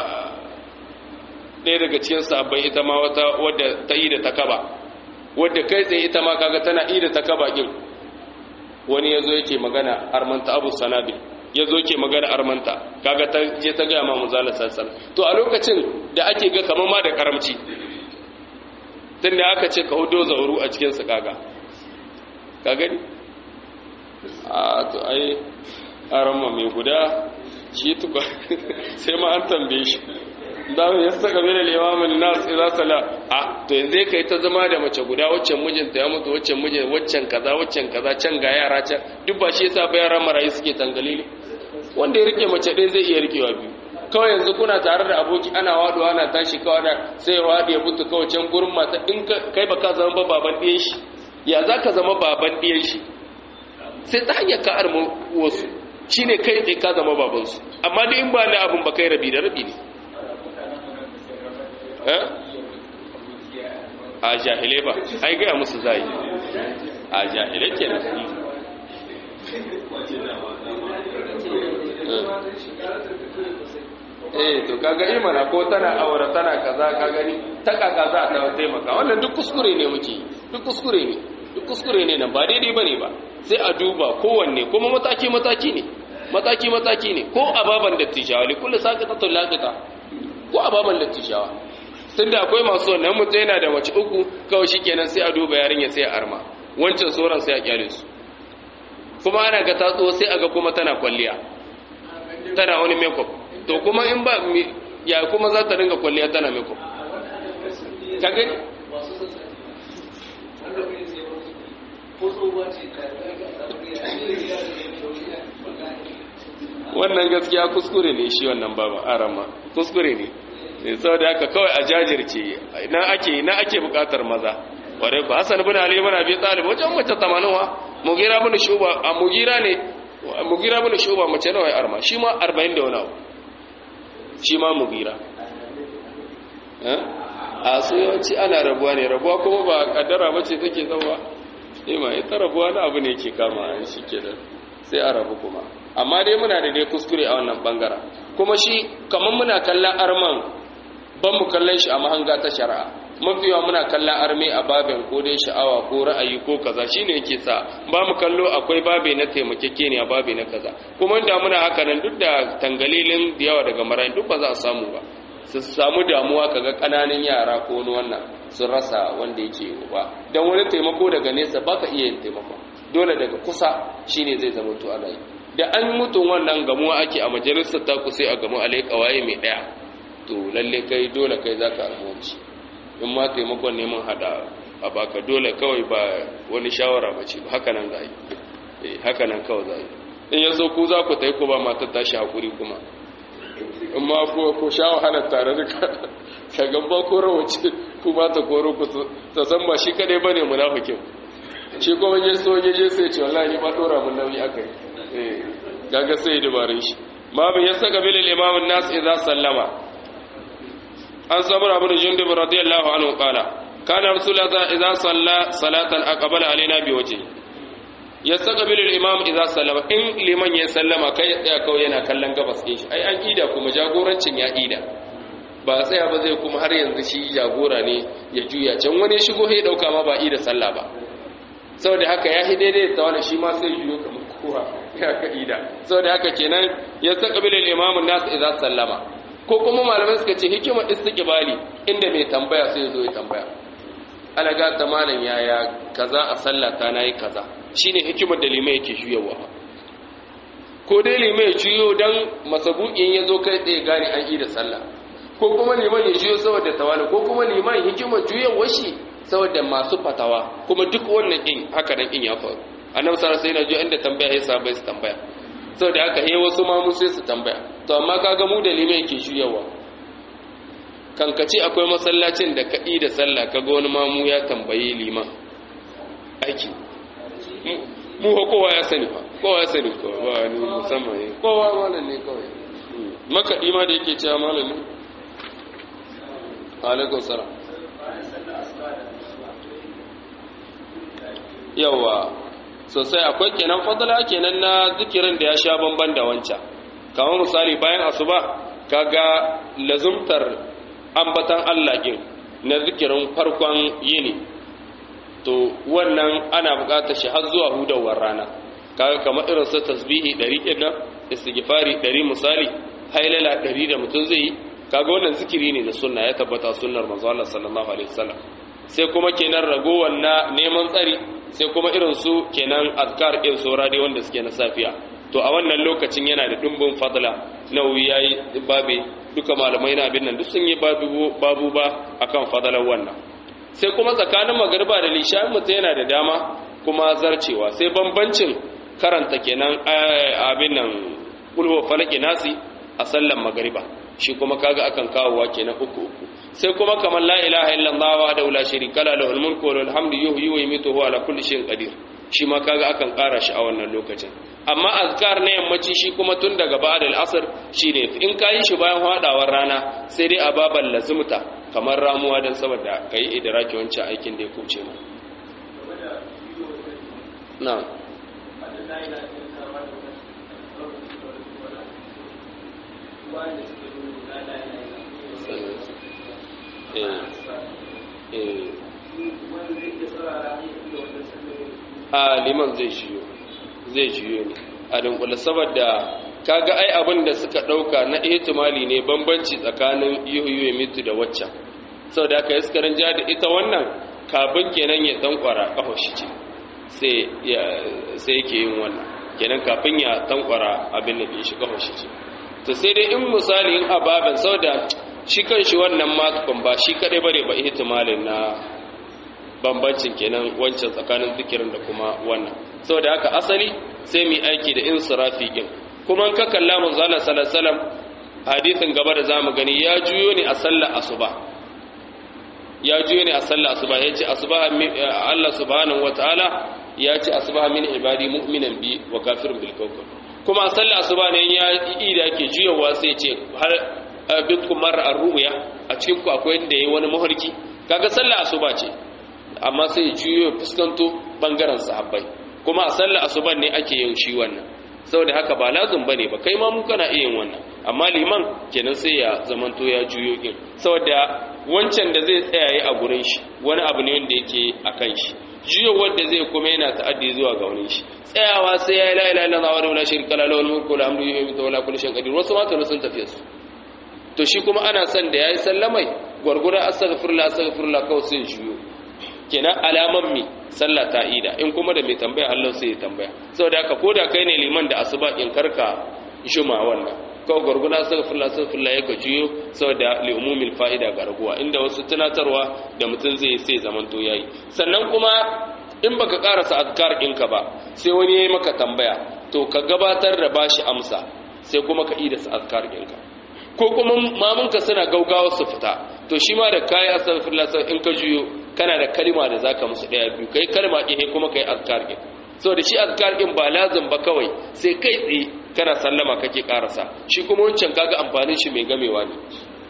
ɗaya daga cikin sabbai ita ma wata wadda ta ida ta kaba wadda kai tsaye ita ma kaga tana ida ta kaba kin wani yazo yake magana armanta abu sanabil yazo yake magana armanta kaga ta je ta ga ma manzala sallallahu to a lokacin da ake ga kamar ma da karamci tunda aka ce ka hudo zauru a cikin su kaga ka gani a to ai arama mai guda shi tuka sai ma an tambaye shi da ya saka bin al-imam an-nas idza sala a to yanzu kai ta zama da mace guda waccan mijinta ya mutu waccan mijin waccan kaza waccan kaza can ga yara can duk ba shi yasa ba yaran marayu suke tangalili wanda ya rike mace ɗaya zai iya rikewa biyu kawai yanzu kuna tare da aboki ana waduwa ana tashi kawai da sai ya wadi ya mutu kawai can gurin mata in kai ba ka zama ba baban ɗiyan shi ya za ka zama baban ɗiyan shi sai ta hanyar ka armu wasu shine kai tsaye ka zama babansu amma da in ba na abin ba kai rabi da rabi ne a jahilai ba ai gaya musu zai a jahilai ke nan eh to kaga imana ko tana aure tana kaza ka gani ta kaka za ta taimaka wannan duk kuskure ne muke duk kuskure ne duk kuskure ne nan ba daidai bane ba sai a duba kowanne kuma mataki mataki ne mataki mataki ne ko ababan dattijawa li kullu saqatatul laqita ko ababan dattijawa tunda akwai masu wannan mutum yana da mace uku kawai shikenan sai a duba yarinya sai a arma wancan sauran sai a kyale su kuma ana ga tatso sai aga kuma tana kwalliya tana wani makeup to kuma in ba ya kuma za ta dinga kwalliya tana makeup ka gani wannan gaskiya kuskure ne shi wannan baba arama kuskure ne ne saboda haka kawai a jajirce na ake na ake bukatar maza ware ku hasan bin ali bin abi talib wajen mace 80 wa mugira bin shuba a mugira ne mugira bin shuba mace nawa ya arma shi ma 40 da wani abu shi ma mugira a su yawanci ana rabuwa ne rabuwa kuma ba kaddara bace take zauwa ima ita rabuwa na abu ne ke kama shi ke da sai a rabu kuma amma dai muna da dai kuskure a wannan bangara kuma shi kamar muna kallon arman ban mu kallon shi a mahanga ta shari'a mafiwa muna kallon arme a babin ko dai sha'awa ko ra'ayi ko kaza shine yake sa ba mu kallo akwai babe na taimakekeniya babe na kaza kuma da muna haka nan duk da tangalilin da yawa daga marayin duk ba za a samu ba su samu damuwa kaga kananan yara ko wani wannan sun rasa wanda yake ba dan wani taimako daga nesa baka iya yin taimako dole daga kusa shine zai zama to ana yi da an mutum wannan gamuwa ake a majalisar ta ku sai a gamu alai kawaye mai daya to lalle kai dole kai zaka almuwanci in ma taimakon neman hada a baka dole kawai ba wani shawara ba ce ba haka nan za yi haka nan kawai za yi in yaso ku za ku tai ku ba matar tashi hakuri kuma in ma ko sha wahalar tare da ka gaba ko rawace ku ba ta koro ku ta san ba shi kadai bane munafikin shi kuma ya so ya je sai ce wallahi ba dora mun nauyi akai eh gaga sai dubarin shi ma bin yasa kabilil imam an-nas idza sallama an sabra ibn jundub radiyallahu anhu qala kana rasulullah idza salla salatan aqbala alaina bi wajhi yastaqbilu al-imam idza sallama in liman ya sallama kai ya tsaya kawai yana kallon gabas din shi ai an ida kuma jagorancin ya ida ba tsaya ba zai kuma har yanzu shi jagora ne ya juya can wani shigo sai dauka ma ba ida sallah ba saboda haka ya daidai da wani shi ma sai juyo kamar kowa ya ka ida saboda haka kenan yastaqbilu al-imam an-nas idza sallama ko kuma malamai suka ce hikimar istiqbali inda mai tambaya sai ya zo ya tambaya alaga ta malam yaya kaza a sallata nayi kaza shine hikimar da limai yake juyawa ko dai limai ya juyo dan masabukin yazo kai tsaye gane an yi da sallah ko kuma liman ya juyo saboda tawali ko kuma liman hikimar juyawar shi saboda masu fatawa kuma duk wannan in haka nan in ya faru annabi sallallahu alaihi wasallam inda tambaya ya sabai su tambaya saboda haka he wasu ma mu sai su tambaya to amma kaga mu da limai yake juyawa kankace akwai masallacin da kaɗi da sallah kaga wani mamu ya tambayi liman aiki mu ko kowa ya sani fa kowa ya sani ko ba ni musamman ne kowa malam ne kawai makaɗi ma da yake cewa malam ne alaikum salam yawa sosai akwai kenan fadala kenan na zikirin da ya sha bamban da wancan kamar misali bayan asuba kaga lazumtar ambatan Allah din na zikirin farkon yini to wannan ana buƙatar shi har zuwa hudawar rana kaga kamar irin su tasbihi 100 din nan istighfari 100 misali hailala 100 da mutum zai yi kaga wannan zikiri ne da sunna ya tabbata sunnar manzo Allah sallallahu alaihi wasallam sai kuma kenan ragowar na neman tsari sai kuma irin su kenan azkar din saura dai wanda suke na safiya to a wannan lokacin yana da dumbin fadla nawawi yayi babe duka malamai na abin nan duk sun yi babu babu ba akan fadalar wannan sai kuma tsakanin magariba da lisha mutum yana da dama kuma zarcewa sai bambancin karanta kenan abin nan kulhu falaki nasi a sallan magariba shi kuma kaga akan kawowa kenan uku uku sai kuma kamar la ilaha illallah wa da la sharika la lahul mulku wa lahul hamdu yuhyi wa yumiitu huwa ala kulli shay'in qadir shi ma kaga akan ƙara shi a wannan lokacin amma azkar na yammaci shi kuma tun daga ba'da al-asr shine in ka yi shi bayan hadawar rana sai dai a baban lazumta kamar ramuwa dan saboda kai idraki wancan aikin da ya kuce mu na'am a liman zai shiyo zai shiyo ne a dunkula saboda kaga ai abin da suka dauka na ihtimali ne bambanci tsakanin yuhuyu mitu da waccan saboda aka yi sukarin ja da ita wannan kafin kenan ya tankwara kafashi ce sai yake yin wannan kenan kafin ya tankwara abin da bai shi kafashi ce to sai dai in misali in ababen saboda shi kan shi wannan makon ba shi kadai bare ba ihtimalin na bambancin kenan wancan tsakanin zikirin da kuma wannan saboda haka asali sai mu aiki da insirafi din kuma in ka kalla manzo Allah sallallahu alaihi wasallam hadisin gaba da zamu gani ya juyo ne a sallar asuba ya juyo ne a sallar asuba yace asuba Allah subhanahu wataala ya ce asuba min ibadi mu'minan bi wa kafirun bil kawkab kuma a sallar asuba ne ya yi da yake juyowa sai ce har bikum mar'a ar-ru'ya a cikin ku akwai inda yayi wani muharki kaga sallar asuba ce amma sai juyo fuskanto bangaren sahabbai kuma a sallar asuban ne ake yin shi wannan saboda haka ba lazum bane ba kai ma mu kana iya yin wannan amma liman kenan sai ya zamanto ya juyo din saboda wancan da zai tsayaye a gurin shi wani abu ne wanda yake akan shi juyo wanda zai kuma yana ta'addi zuwa ga wani shi tsayawa sai ya la ilaha illallah wa la sharika lahu lahul mulku wa lahul hamdu yuhyi wa la kulli shay'in qadir wasu ma to sun tafiye su to shi kuma ana son da yayi sallamai gurgura astaghfirullah astaghfirullah kawai sai juyo kenan alaman mi sallah ta ida in kuma da mai tambaya Allah sai ya tambaya saboda haka koda kai ne liman da asuba in karka juma wannan kawai gurguna astaghfirullah astaghfirullah yake juyo saboda li umumil fa'ida ga raguwa inda wasu tunatarwa da mutum zai sai zaman to yayi sannan kuma in baka karasa azkar ɗinka ba sai wani yayi maka tambaya to ka gabatar da bashi amsa sai kuma ka ida sa azkar ɗinka ko kuma mamunka suna gaugawa su fita to shi ma da kayi astaghfirullah in ka juyo kana da kalma da zaka musu daya biyu kai kalma ɗin kuma kai azkar ɗin saboda shi azkar ɗin ba lazim ba kawai sai kai tsaye kana sallama kake karasa shi kuma wancan kaga amfanin shi mai gamewa ne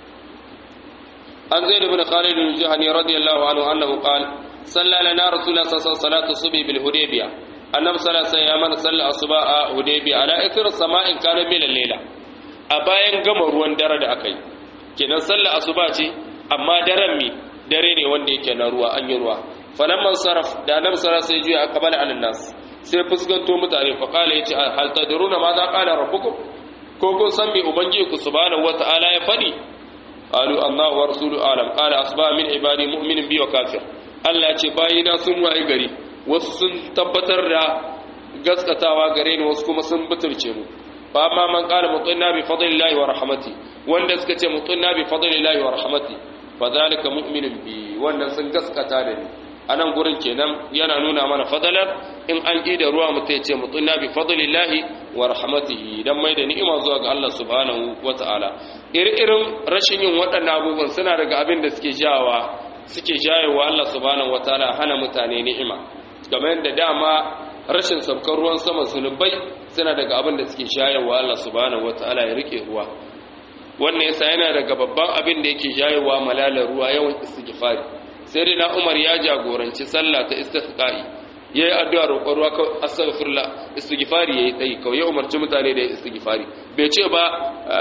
an zaid ibn khalid bin juhani radiyallahu anhu annahu qala salla lana rasulullah sallallahu alaihi wasallam subhi bil hudaybiyah annabi sallallahu alaihi wasallam ya mana salla asuba a hudaybiyah ala ithir sama'in kana bil layla a bayan gama ruwan dare da akai kenan salla asuba ce amma daren mi dare ne wanda yake na ruwa an yi ruwa falamman saraf da annabi sallallahu alaihi wasallam sai juya akbala alan nas sai fuskanto mutane fa kala yace hal tadruna ma za qala rabbukum ko kun san me ubangiji ku subhanahu wataala ya fadi qalu allah wa rasulu alam qala asba min ibadi mu'minin bi wa kafir Allah ce bayina sun waye gari wasu sun tabbatar da gaskatawa gare ni wasu kuma sun butulce mu fa amma man qala mutunna bi fadlillahi wa rahmati wanda suka ce mutunna bi fadlillahi wa rahmati fa zalika mu'minun bi wannan sun gaskata da ni anan gurin kenan yana nuna mana fadalar in an ƙi da ruwa mutum ya ce mutunna bi fadlillahi wa rahmatihi dan mai da ni'ima zuwa ga Allah subhanahu wata'ala iri-irin rashin yin waɗannan abubuwan suna daga abin da suke jawa suke jayewa Allah subhanahu wata'ala hana mutane ni'ima game da dama rashin saukar ruwan sama zunubai suna daga abin da suke jayewa Allah subhanahu wata'ala ya rike ruwa wannan yasa yana daga babban abin da yake jayewa malalar ruwa yawan istighfari sai dai na Umar ya jagoranci sallah ta istisqa'i yayi addu'a roƙon ruwa kawai astaghfirullah istighfari yayi tsayi kawai ya umarci mutane da istighfari bai ce ba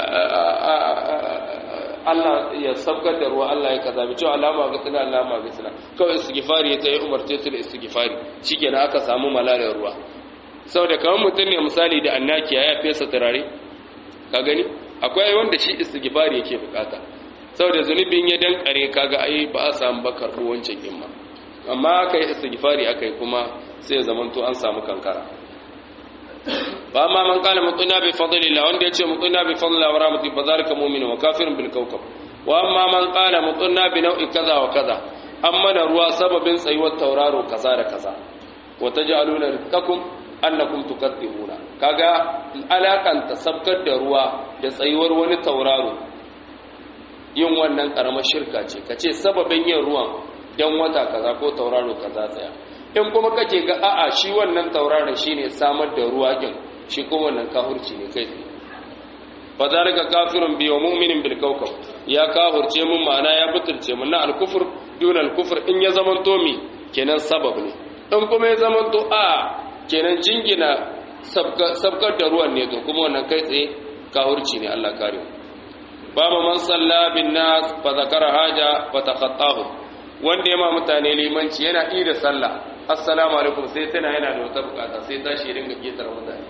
Allah ya sabgar da ruwa Allah ya kaza bai ce alama ga tsina alama ga tsina kawai istighfari ya tsaye umarce su da istighfari shikenan aka samu malalar ruwa saboda kamar mutum ne misali da annaki ya fesa turare ka gani akwai wanda shi istighfari yake bukata saboda zunubin ya dankare kaga ai ba a samu bakar wancan himma amma kai istighfari akai kuma sai zamanto an samu kankara fa amma man qala mutuna bi fadlillah wanda yace mutuna bi fadlillah wa rahmatihi fa zalika mu'minun wa kafirun bil kawkab wa amma man qala mutuna bi nau'i kaza wa kaza amma da ruwa sababin tsayuwar tauraro kaza da kaza wa taj'aluna rizqakum annakum tukadzibuna kaga alakan sabkar da ruwa da tsayuwar wani tauraro yin wannan karamar shirka ce kace sababin yin ruwan dan wata kaza ko tauraro kaza tsaya in kuma kake ga a'a shi wannan tauraron shine samar da ruwa din shi kuma wannan kafirci ne kai fa zalika kafirun bi wa mu'minin bil kawkab ya kafirce mun ma'ana ya butulce mun na al-kufr dun al-kufr in ya zaman to mi kenan sabab ne in kuma ya zaman to a kenan jingina sabkar da ruwan ne to kuma wannan kai tsaye kafirci ne Allah kare ba man salla bin nas fa zakara haja fa taqattahu wanda ya ma mutane limanci yana da sallah assalamu alaikum sai tana yana da wata bukata sai tashi ringa ketar mutane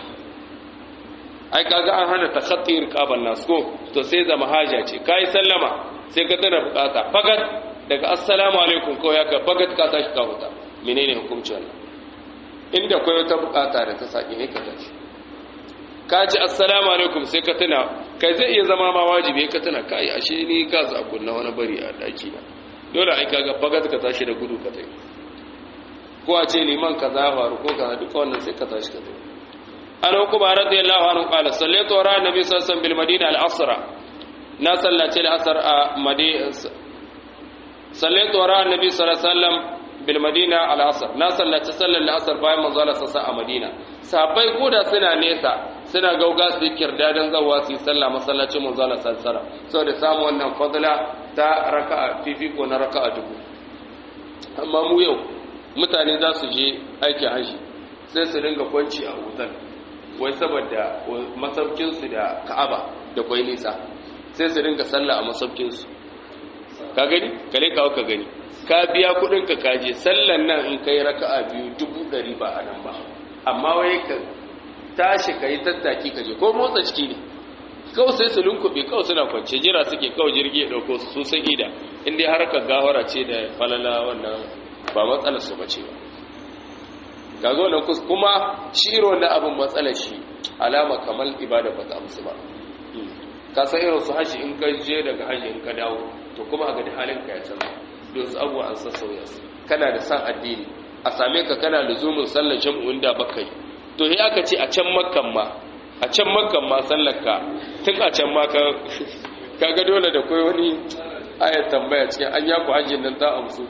ai kaga an hana takhatti riqaban nas ko to sai zama haja ce kai sallama sai ka tana bukata fagat daga assalamu alaikum ko ya ka fagat ka tashi ka huta menene hukunci wannan inda akwai wata bukata da ta saki ne ka tashi ka ji assalamu alaikum sai ka tana kai zai iya zama ma wajibi ka tana kai ashe ni ka za kunna wani bari a daki na dole ai kaga fagat ka tashi da gudu ka tafi ko a ce liman kaza faru ko kaza duka wannan sai ka tashi ka tafi an hukuma radiyallahu anhu qala sallaitu wa ra'a nabi sallallahu alaihi wasallam bil madina al asra na sallace al asr a madina sallaitu wa ra'a nabi sallallahu alaihi wasallam bil madina al asr na sallace sallar al asr bayan manzo Allah sassa a madina sahabbai koda suna nesa suna gauga su kirdadan zawa su yi sallah masallacin manzo Allah sallallahu alaihi wasallam saboda samu wannan fadla ta raka'a fifiko na raka'a dubu amma mu yau mutane za su je aikin haji sai su ringa kwanci a hotel wai saboda masaukinsu da ka'aba da kwai nisa sai su ringa sallah a masaukinsu ka gani kale kawo ka gani ka biya kudin ka kaje sallan nan in kai raka'a biyu dubu ɗari ba a nan ba amma wai ka tashi ka yi tattaki ka je ko motsa ciki ne kawai sai su lunkube kawai suna kwance jira suke kawai jirgi ya ɗauko su sun ida inda harkar gawara ce da falala wannan ba matsalar su bace ba kaga wannan kus kuma shi irin wannan abin matsalar shi alama kamar ibada ba ta amsu ba ka san irin su haji in ka je daga haji in ka dawo to kuma a gani halin ka ya canza don su abuwa an sassauya su kana da san addini a same ka kana luzumin sallar jam'un da baka yi to sai aka ce a can makkan ma a can makkan ma sallar ka tun a can ma ka kaga dole da kai wani ayat tambaya cikin an yaku hajjin nan ta amsu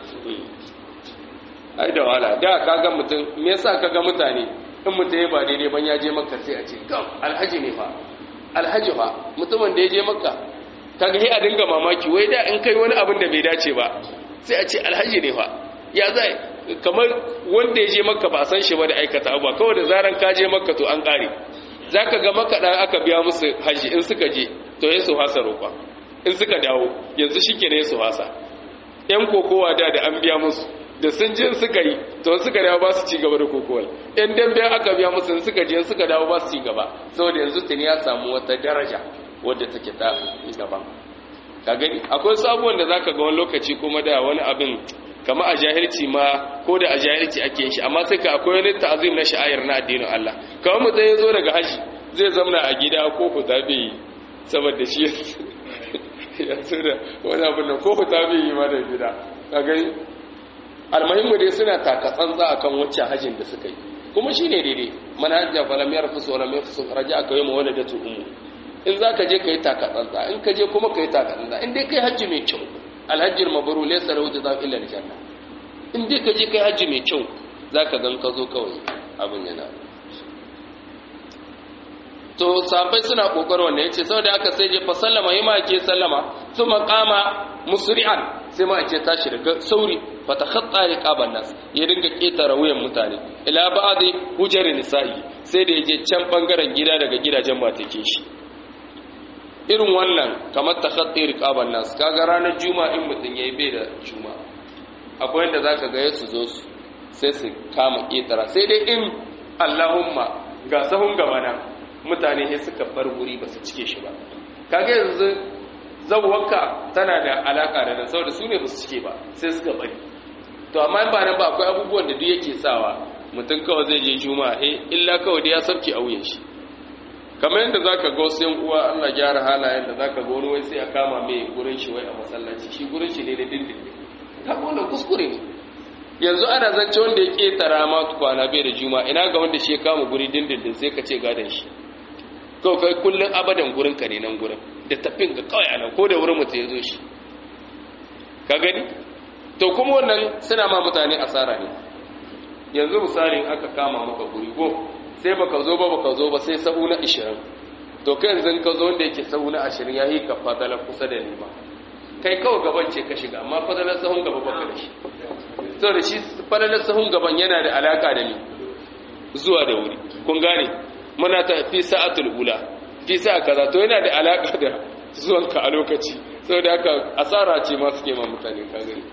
ai da wala da kaga mutum me yasa kaga mutane in mutum ya ba daidai ban ya je makka sai a ce gam alhaji ne fa alhaji fa mutumin da ya je makka kaga sai a dinga mamaki wai da in kai wani abin da bai dace ba sai a ce alhaji ne fa ya zai kamar wanda ya je makka ba a san shi ba da aikata abuwa kawai da zaran ka je makka to an kare zaka ga makaɗa aka biya musu haji in suka je to ya su hasa roƙa in suka dawo yanzu shi ke ne su hasa ‘yan kokowa da da an biya musu da sun je suka yi to suka dawo ba su ci gaba da kokowar ‘yan dambe aka biya musu suka je suka dawo ba su ci gaba saboda yanzu tuni ya samu wata daraja wadda take ta gaba ka gani akwai su abubuwan da zaka ga wani lokaci kuma da wani abin kama a jahilci ma ko da a jahilci ake shi amma sai ka akwai wani ta'azim na sha'ayar na addinin Allah kawai mutum ya zo daga haji zai zamna a gida ko fita bai yi saboda shi ya zo da wani abin da ko fita bai yi ma da gida ka gani almuhimmu dai suna taka tsantsa akan wacce hajin da suka yi kuma shine daidai manhajja falam yarfus wala yafsu raja aka yi mawaladatu ummu in zaka je kai taka tsantsa in ka je kuma kai taka tsantsa in dai kai hajji mai kyau alhajjul mabrur laysa lahu jazaa'u illa aljanna in dai ka je kai hajji mai kyau zaka gan ka zo kawai abin yana to sahabbai suna kokarin wannan yace saboda aka sai je fa sallama yi ma ke sallama thumma qama musri'an sai ma ake tashi daga sauri fa takhatta riqaban nas ya dinga ketara wuyan mutane ila ba'di hujar nisa'i sai da yaje can bangaren gida daga gidajen matake shi irin wannan kamar takhatti riqaban nas kaga ranar juma'a in mutun yayi bai da juma'a akwai inda zaka ga yasu zo su sai su kama ketara sai dai in Allahumma ga sahun gaba nan mutane sai suka bar guri ba su cike shi ba kaga yanzu zawwanka tana da alaka da nan saboda su ne ba su cike ba sai suka bari to amma in ba nan ba akwai abubuwan da duk yake sawa mutum kawai zai je juma'a eh illa kawai da ya sarki a wuyan shi kamar yadda zaka ga wasu yan uwa Allah gyara halayen da zaka ga wani wai sai a kama mai gurin shi wai a masallaci shi gurin shi ne da dindindin ta wannan kuskure ne yanzu ana zance wanda ya ketara ma kwana bai da juma'a ina ga wanda shi ya kama guri dindindin sai ka ce gadon shi kawai kai kullum abadan gurin ka ne nan gurin da tafin ga kawai anan ko da wurin mutum ya zo shi ka gani to kuma wannan suna ma mutane asara ne yanzu misalin aka kama maka guri ko sai baka zo ba baka zo ba sai sahu na 20 to kai yanzu ka zo wanda yake sahu na 20 yayi ka fadala kusa da ni ba kai kawai gaban ce ka shiga amma fadalar sahun gaba baka da shi saboda shi fadalar sahun gaban yana da alaka da ni zuwa da wuri kun gane muna ta fi sa'atul ula fi sa'a kaza to yana da alaka da zuwanka a lokaci saboda haka asara ce ma suke ma mutane ka gani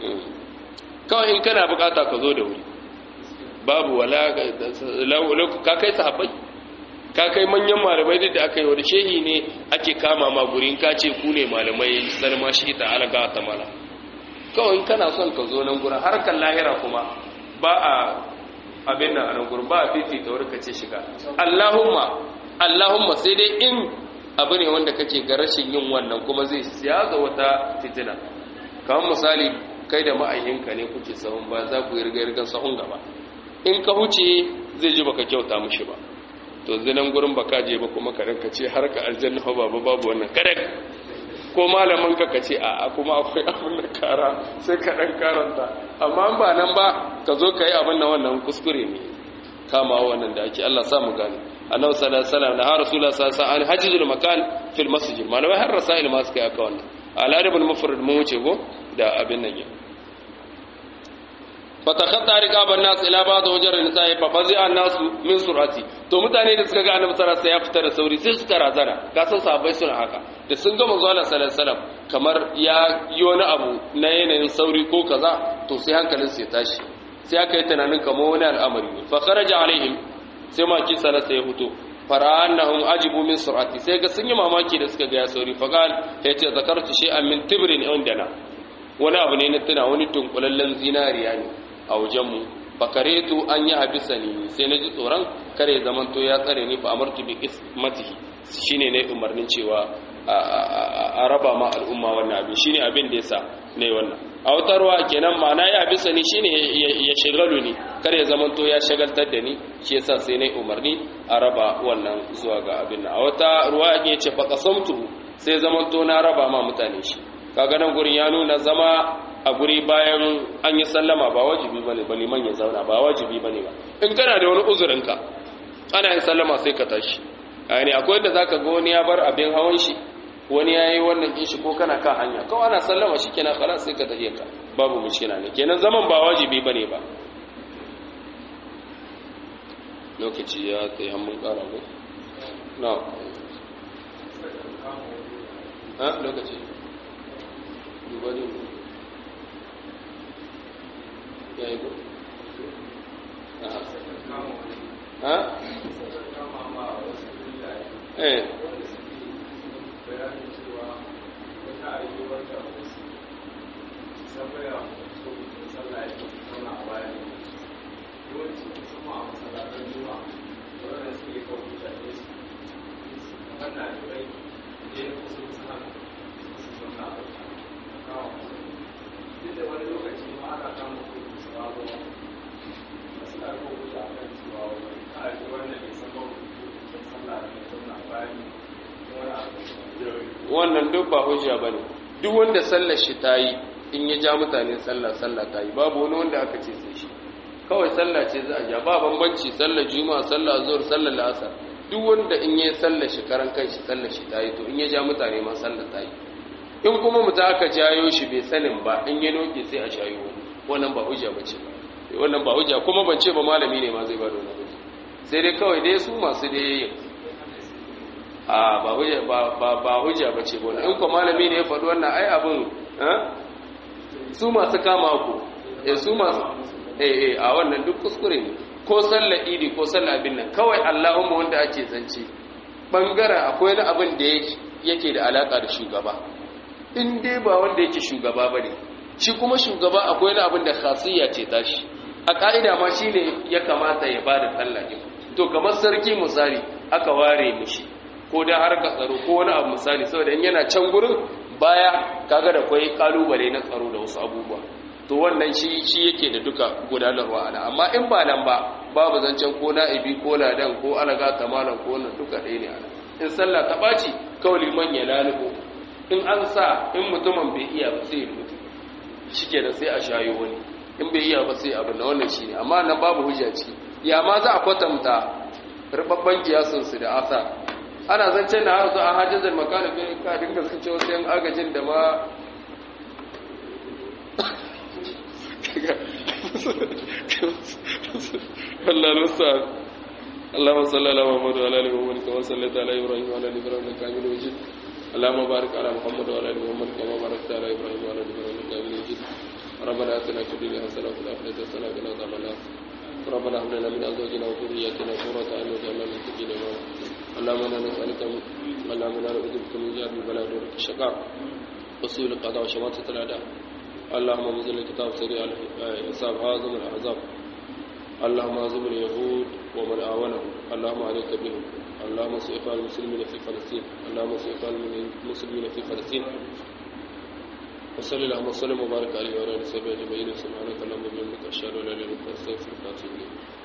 kawai in kana bukata ka zo da wuri babu wala ka kai sahabbai ka kai manyan malamai da aka yi wani shehi ne ake kama ma gurin ka ce ku ne malamai salma shi ta alaga ta mala kawai in kana son ka zo nan gurin harkar lahira kuma ba a abin nan a nan gurin ba a fifita wuri ka ce shiga allahumma allahumma sai dai in abu ne wanda kake ga rashin yin wannan kuma zai siya ga wata fitina kamar misali kai da ma'ayinka ne kuke sahun ba za ku yi riga sahun gaba in ka huce zai ji baka kyauta mushi ba to zinan gurin baka je ba kuma ka ranka ce har ka aljanna ba babu babu wannan kada ko malamin ka ka ce a kuma akwai abin da kara sai ka dan karanta amma ba nan ba ka zo ka yi abin da wannan kuskure ne kama wannan da ake Allah sa mu gane annabi sallallahu alaihi wasallam da har rasulullah sallallahu alaihi wasallam hajjul makan fil masjid malamai har rasail ma suka yi aka wannan aladabul mufrad mu wuce go da abin nan fatakhatta riqaban nas ila ba'd wajar nisa'i fa fazi'a an-nas min surati to mutane da suka ga annabi sallallahu alaihi wasallam ya fita da sauri sai suka razana ka san sahabbai suna haka da sun ga manzo Allah sallallahu alaihi wasallam kamar ya yi wani abu na yanayin sauri ko kaza to sai hankalin su ya tashi sai aka yi tunanin kamar wani al'amari ne fa kharaja alaihim sai ma ki sallallahu ya fito fara'annahum ajibu min surati sai ga sun yi mamaki da suka ga ya sauri fa qal ya ce zakartu shay'an min tibrin indana wani abu ne na tuna wani tunkulallen zinariya ne a wajenmu fakaretu an yi habisa ni sai na ji tsoron kare zamanto ya tsare ni fa amartu bi ismatihi shine ne umarnin cewa a raba ma al'umma wannan abin shine abin da yasa ne wannan a wata ruwa kenan ma'ana ya habisa ni shine ya shagalu ni kare zamanto ya shagaltar da ni shi yasa sai ne umarni a raba wannan zuwa ga abin nan a wata ruwa ya ce fa qasamtu sai zamanto na raba ma mutane shi kaga nan gurin ya nuna zama a guri bayan an yi sallama ba wajibi bane ba liman ya zauna ba wajibi bane ba in kana da wani uzurinka ana yin sallama sai ka tashi yani akwai da zaka ga wani ya bar abin hawan shi wani ya yi wannan din shi ko kana kan hanya kawai ana sallama shi kenan khalas sai ka tafi ka babu mushkila ne kenan zaman ba wajibi bane ba lokaci ya tsaye hannun kara ko na ha lokaci duba ne ya yi ko ha eh wannan duk ba hujja bane duk wanda sallar shi ta yi in ya ja mutane sallah sallah ta yi babu wani wanda aka ce sai shi kawai sallah ce za a ja ba bambanci sallar juma'a sallar zuhur sallar la'asar duk wanda in ya sallar shi karan kanshi sallar shi ta yi to in ya ja mutane ma sallar ta yi in kuma mutum aka jayo shi bai sanin ba in ya noke sai a shayo wannan ba hujja ba ce wannan ba hujja kuma ban ce ba malami ne ma zai ba da wannan hujja sai dai kawai dai su masu dai yin a ba hujja ba ba ba hujja ba ce wannan in ko malami ne ya faɗi wannan ai abin su masu kama ku eh su masu eh eh a wannan duk kuskure ne ko sallar idi ko sallar abin nan kawai Allahumma wanda ake zance bangaren akwai wani abin da yake da alaka da shugaba in dai ba wanda yake shugaba bane shi kuma shugaba akwai wani abin da khasiyya ce tashi a ka'ida ma shine ya kamata ya bada sallah din to kamar sarki misali aka ware mishi ko da har ka tsaro ko wani abu misali saboda in yana can gurin baya kaga da kwai kalubale na tsaro da wasu abubuwa to wannan shi shi yake da duka gudanarwa ana amma in ba nan ba babu zancen ko na'ibi ko ladan ko alaga tamalan ko wannan duka ɗaya ne ana in sallah ta ɓaci kawai liman ya lalubo in an sa in mutumin bai iya ba sai ya mutu shike da sai a shayo wani in bai iya ba sai abin da wannan shi ne amma nan babu hujja ciki ya ma za a kwatanta rubabban kiyasunsu da asa ana zancen na har zuwa hajjazar makana bai ka dinga sun ce wasu yan agajin da ma Allah nusa اللهم صل على محمد وعلى ال محمد كما صليت على ابراهيم وعلى ال ابراهيم انك حميد مجيد اللهم بارك على محمد وعلى ال محمد كما باركت على ابراهيم وعلى ال ابراهيم انك حميد مجيد ربنا اتنا في الدنيا حسنه وفي الاخره حسنه وقنا عذاب النار ربنا هب لنا من ازواجنا وذرياتنا قرة اعين واجعلنا للمتقين اماما اللهم انا نسالك اللهم انا نعوذ بك من جهل البلاء ودرك الشقاء وسوء القضاء وشماتة الاعداء اللهم انزل الكتاب سريع الحساب هازم الاحزاب اللهم هزم اليهود ومن آونه اللهم عليك بهم اللهم سيف المسلمين في فلسطين اللهم سيف المسلمين في فلسطين وصلى اللهم وسلم وبارك عليه وعلى اله وصحبه اجمعين سبحانك اللهم وبحمدك اشهد ان لا اله الا انت استغفرك واتوب اليك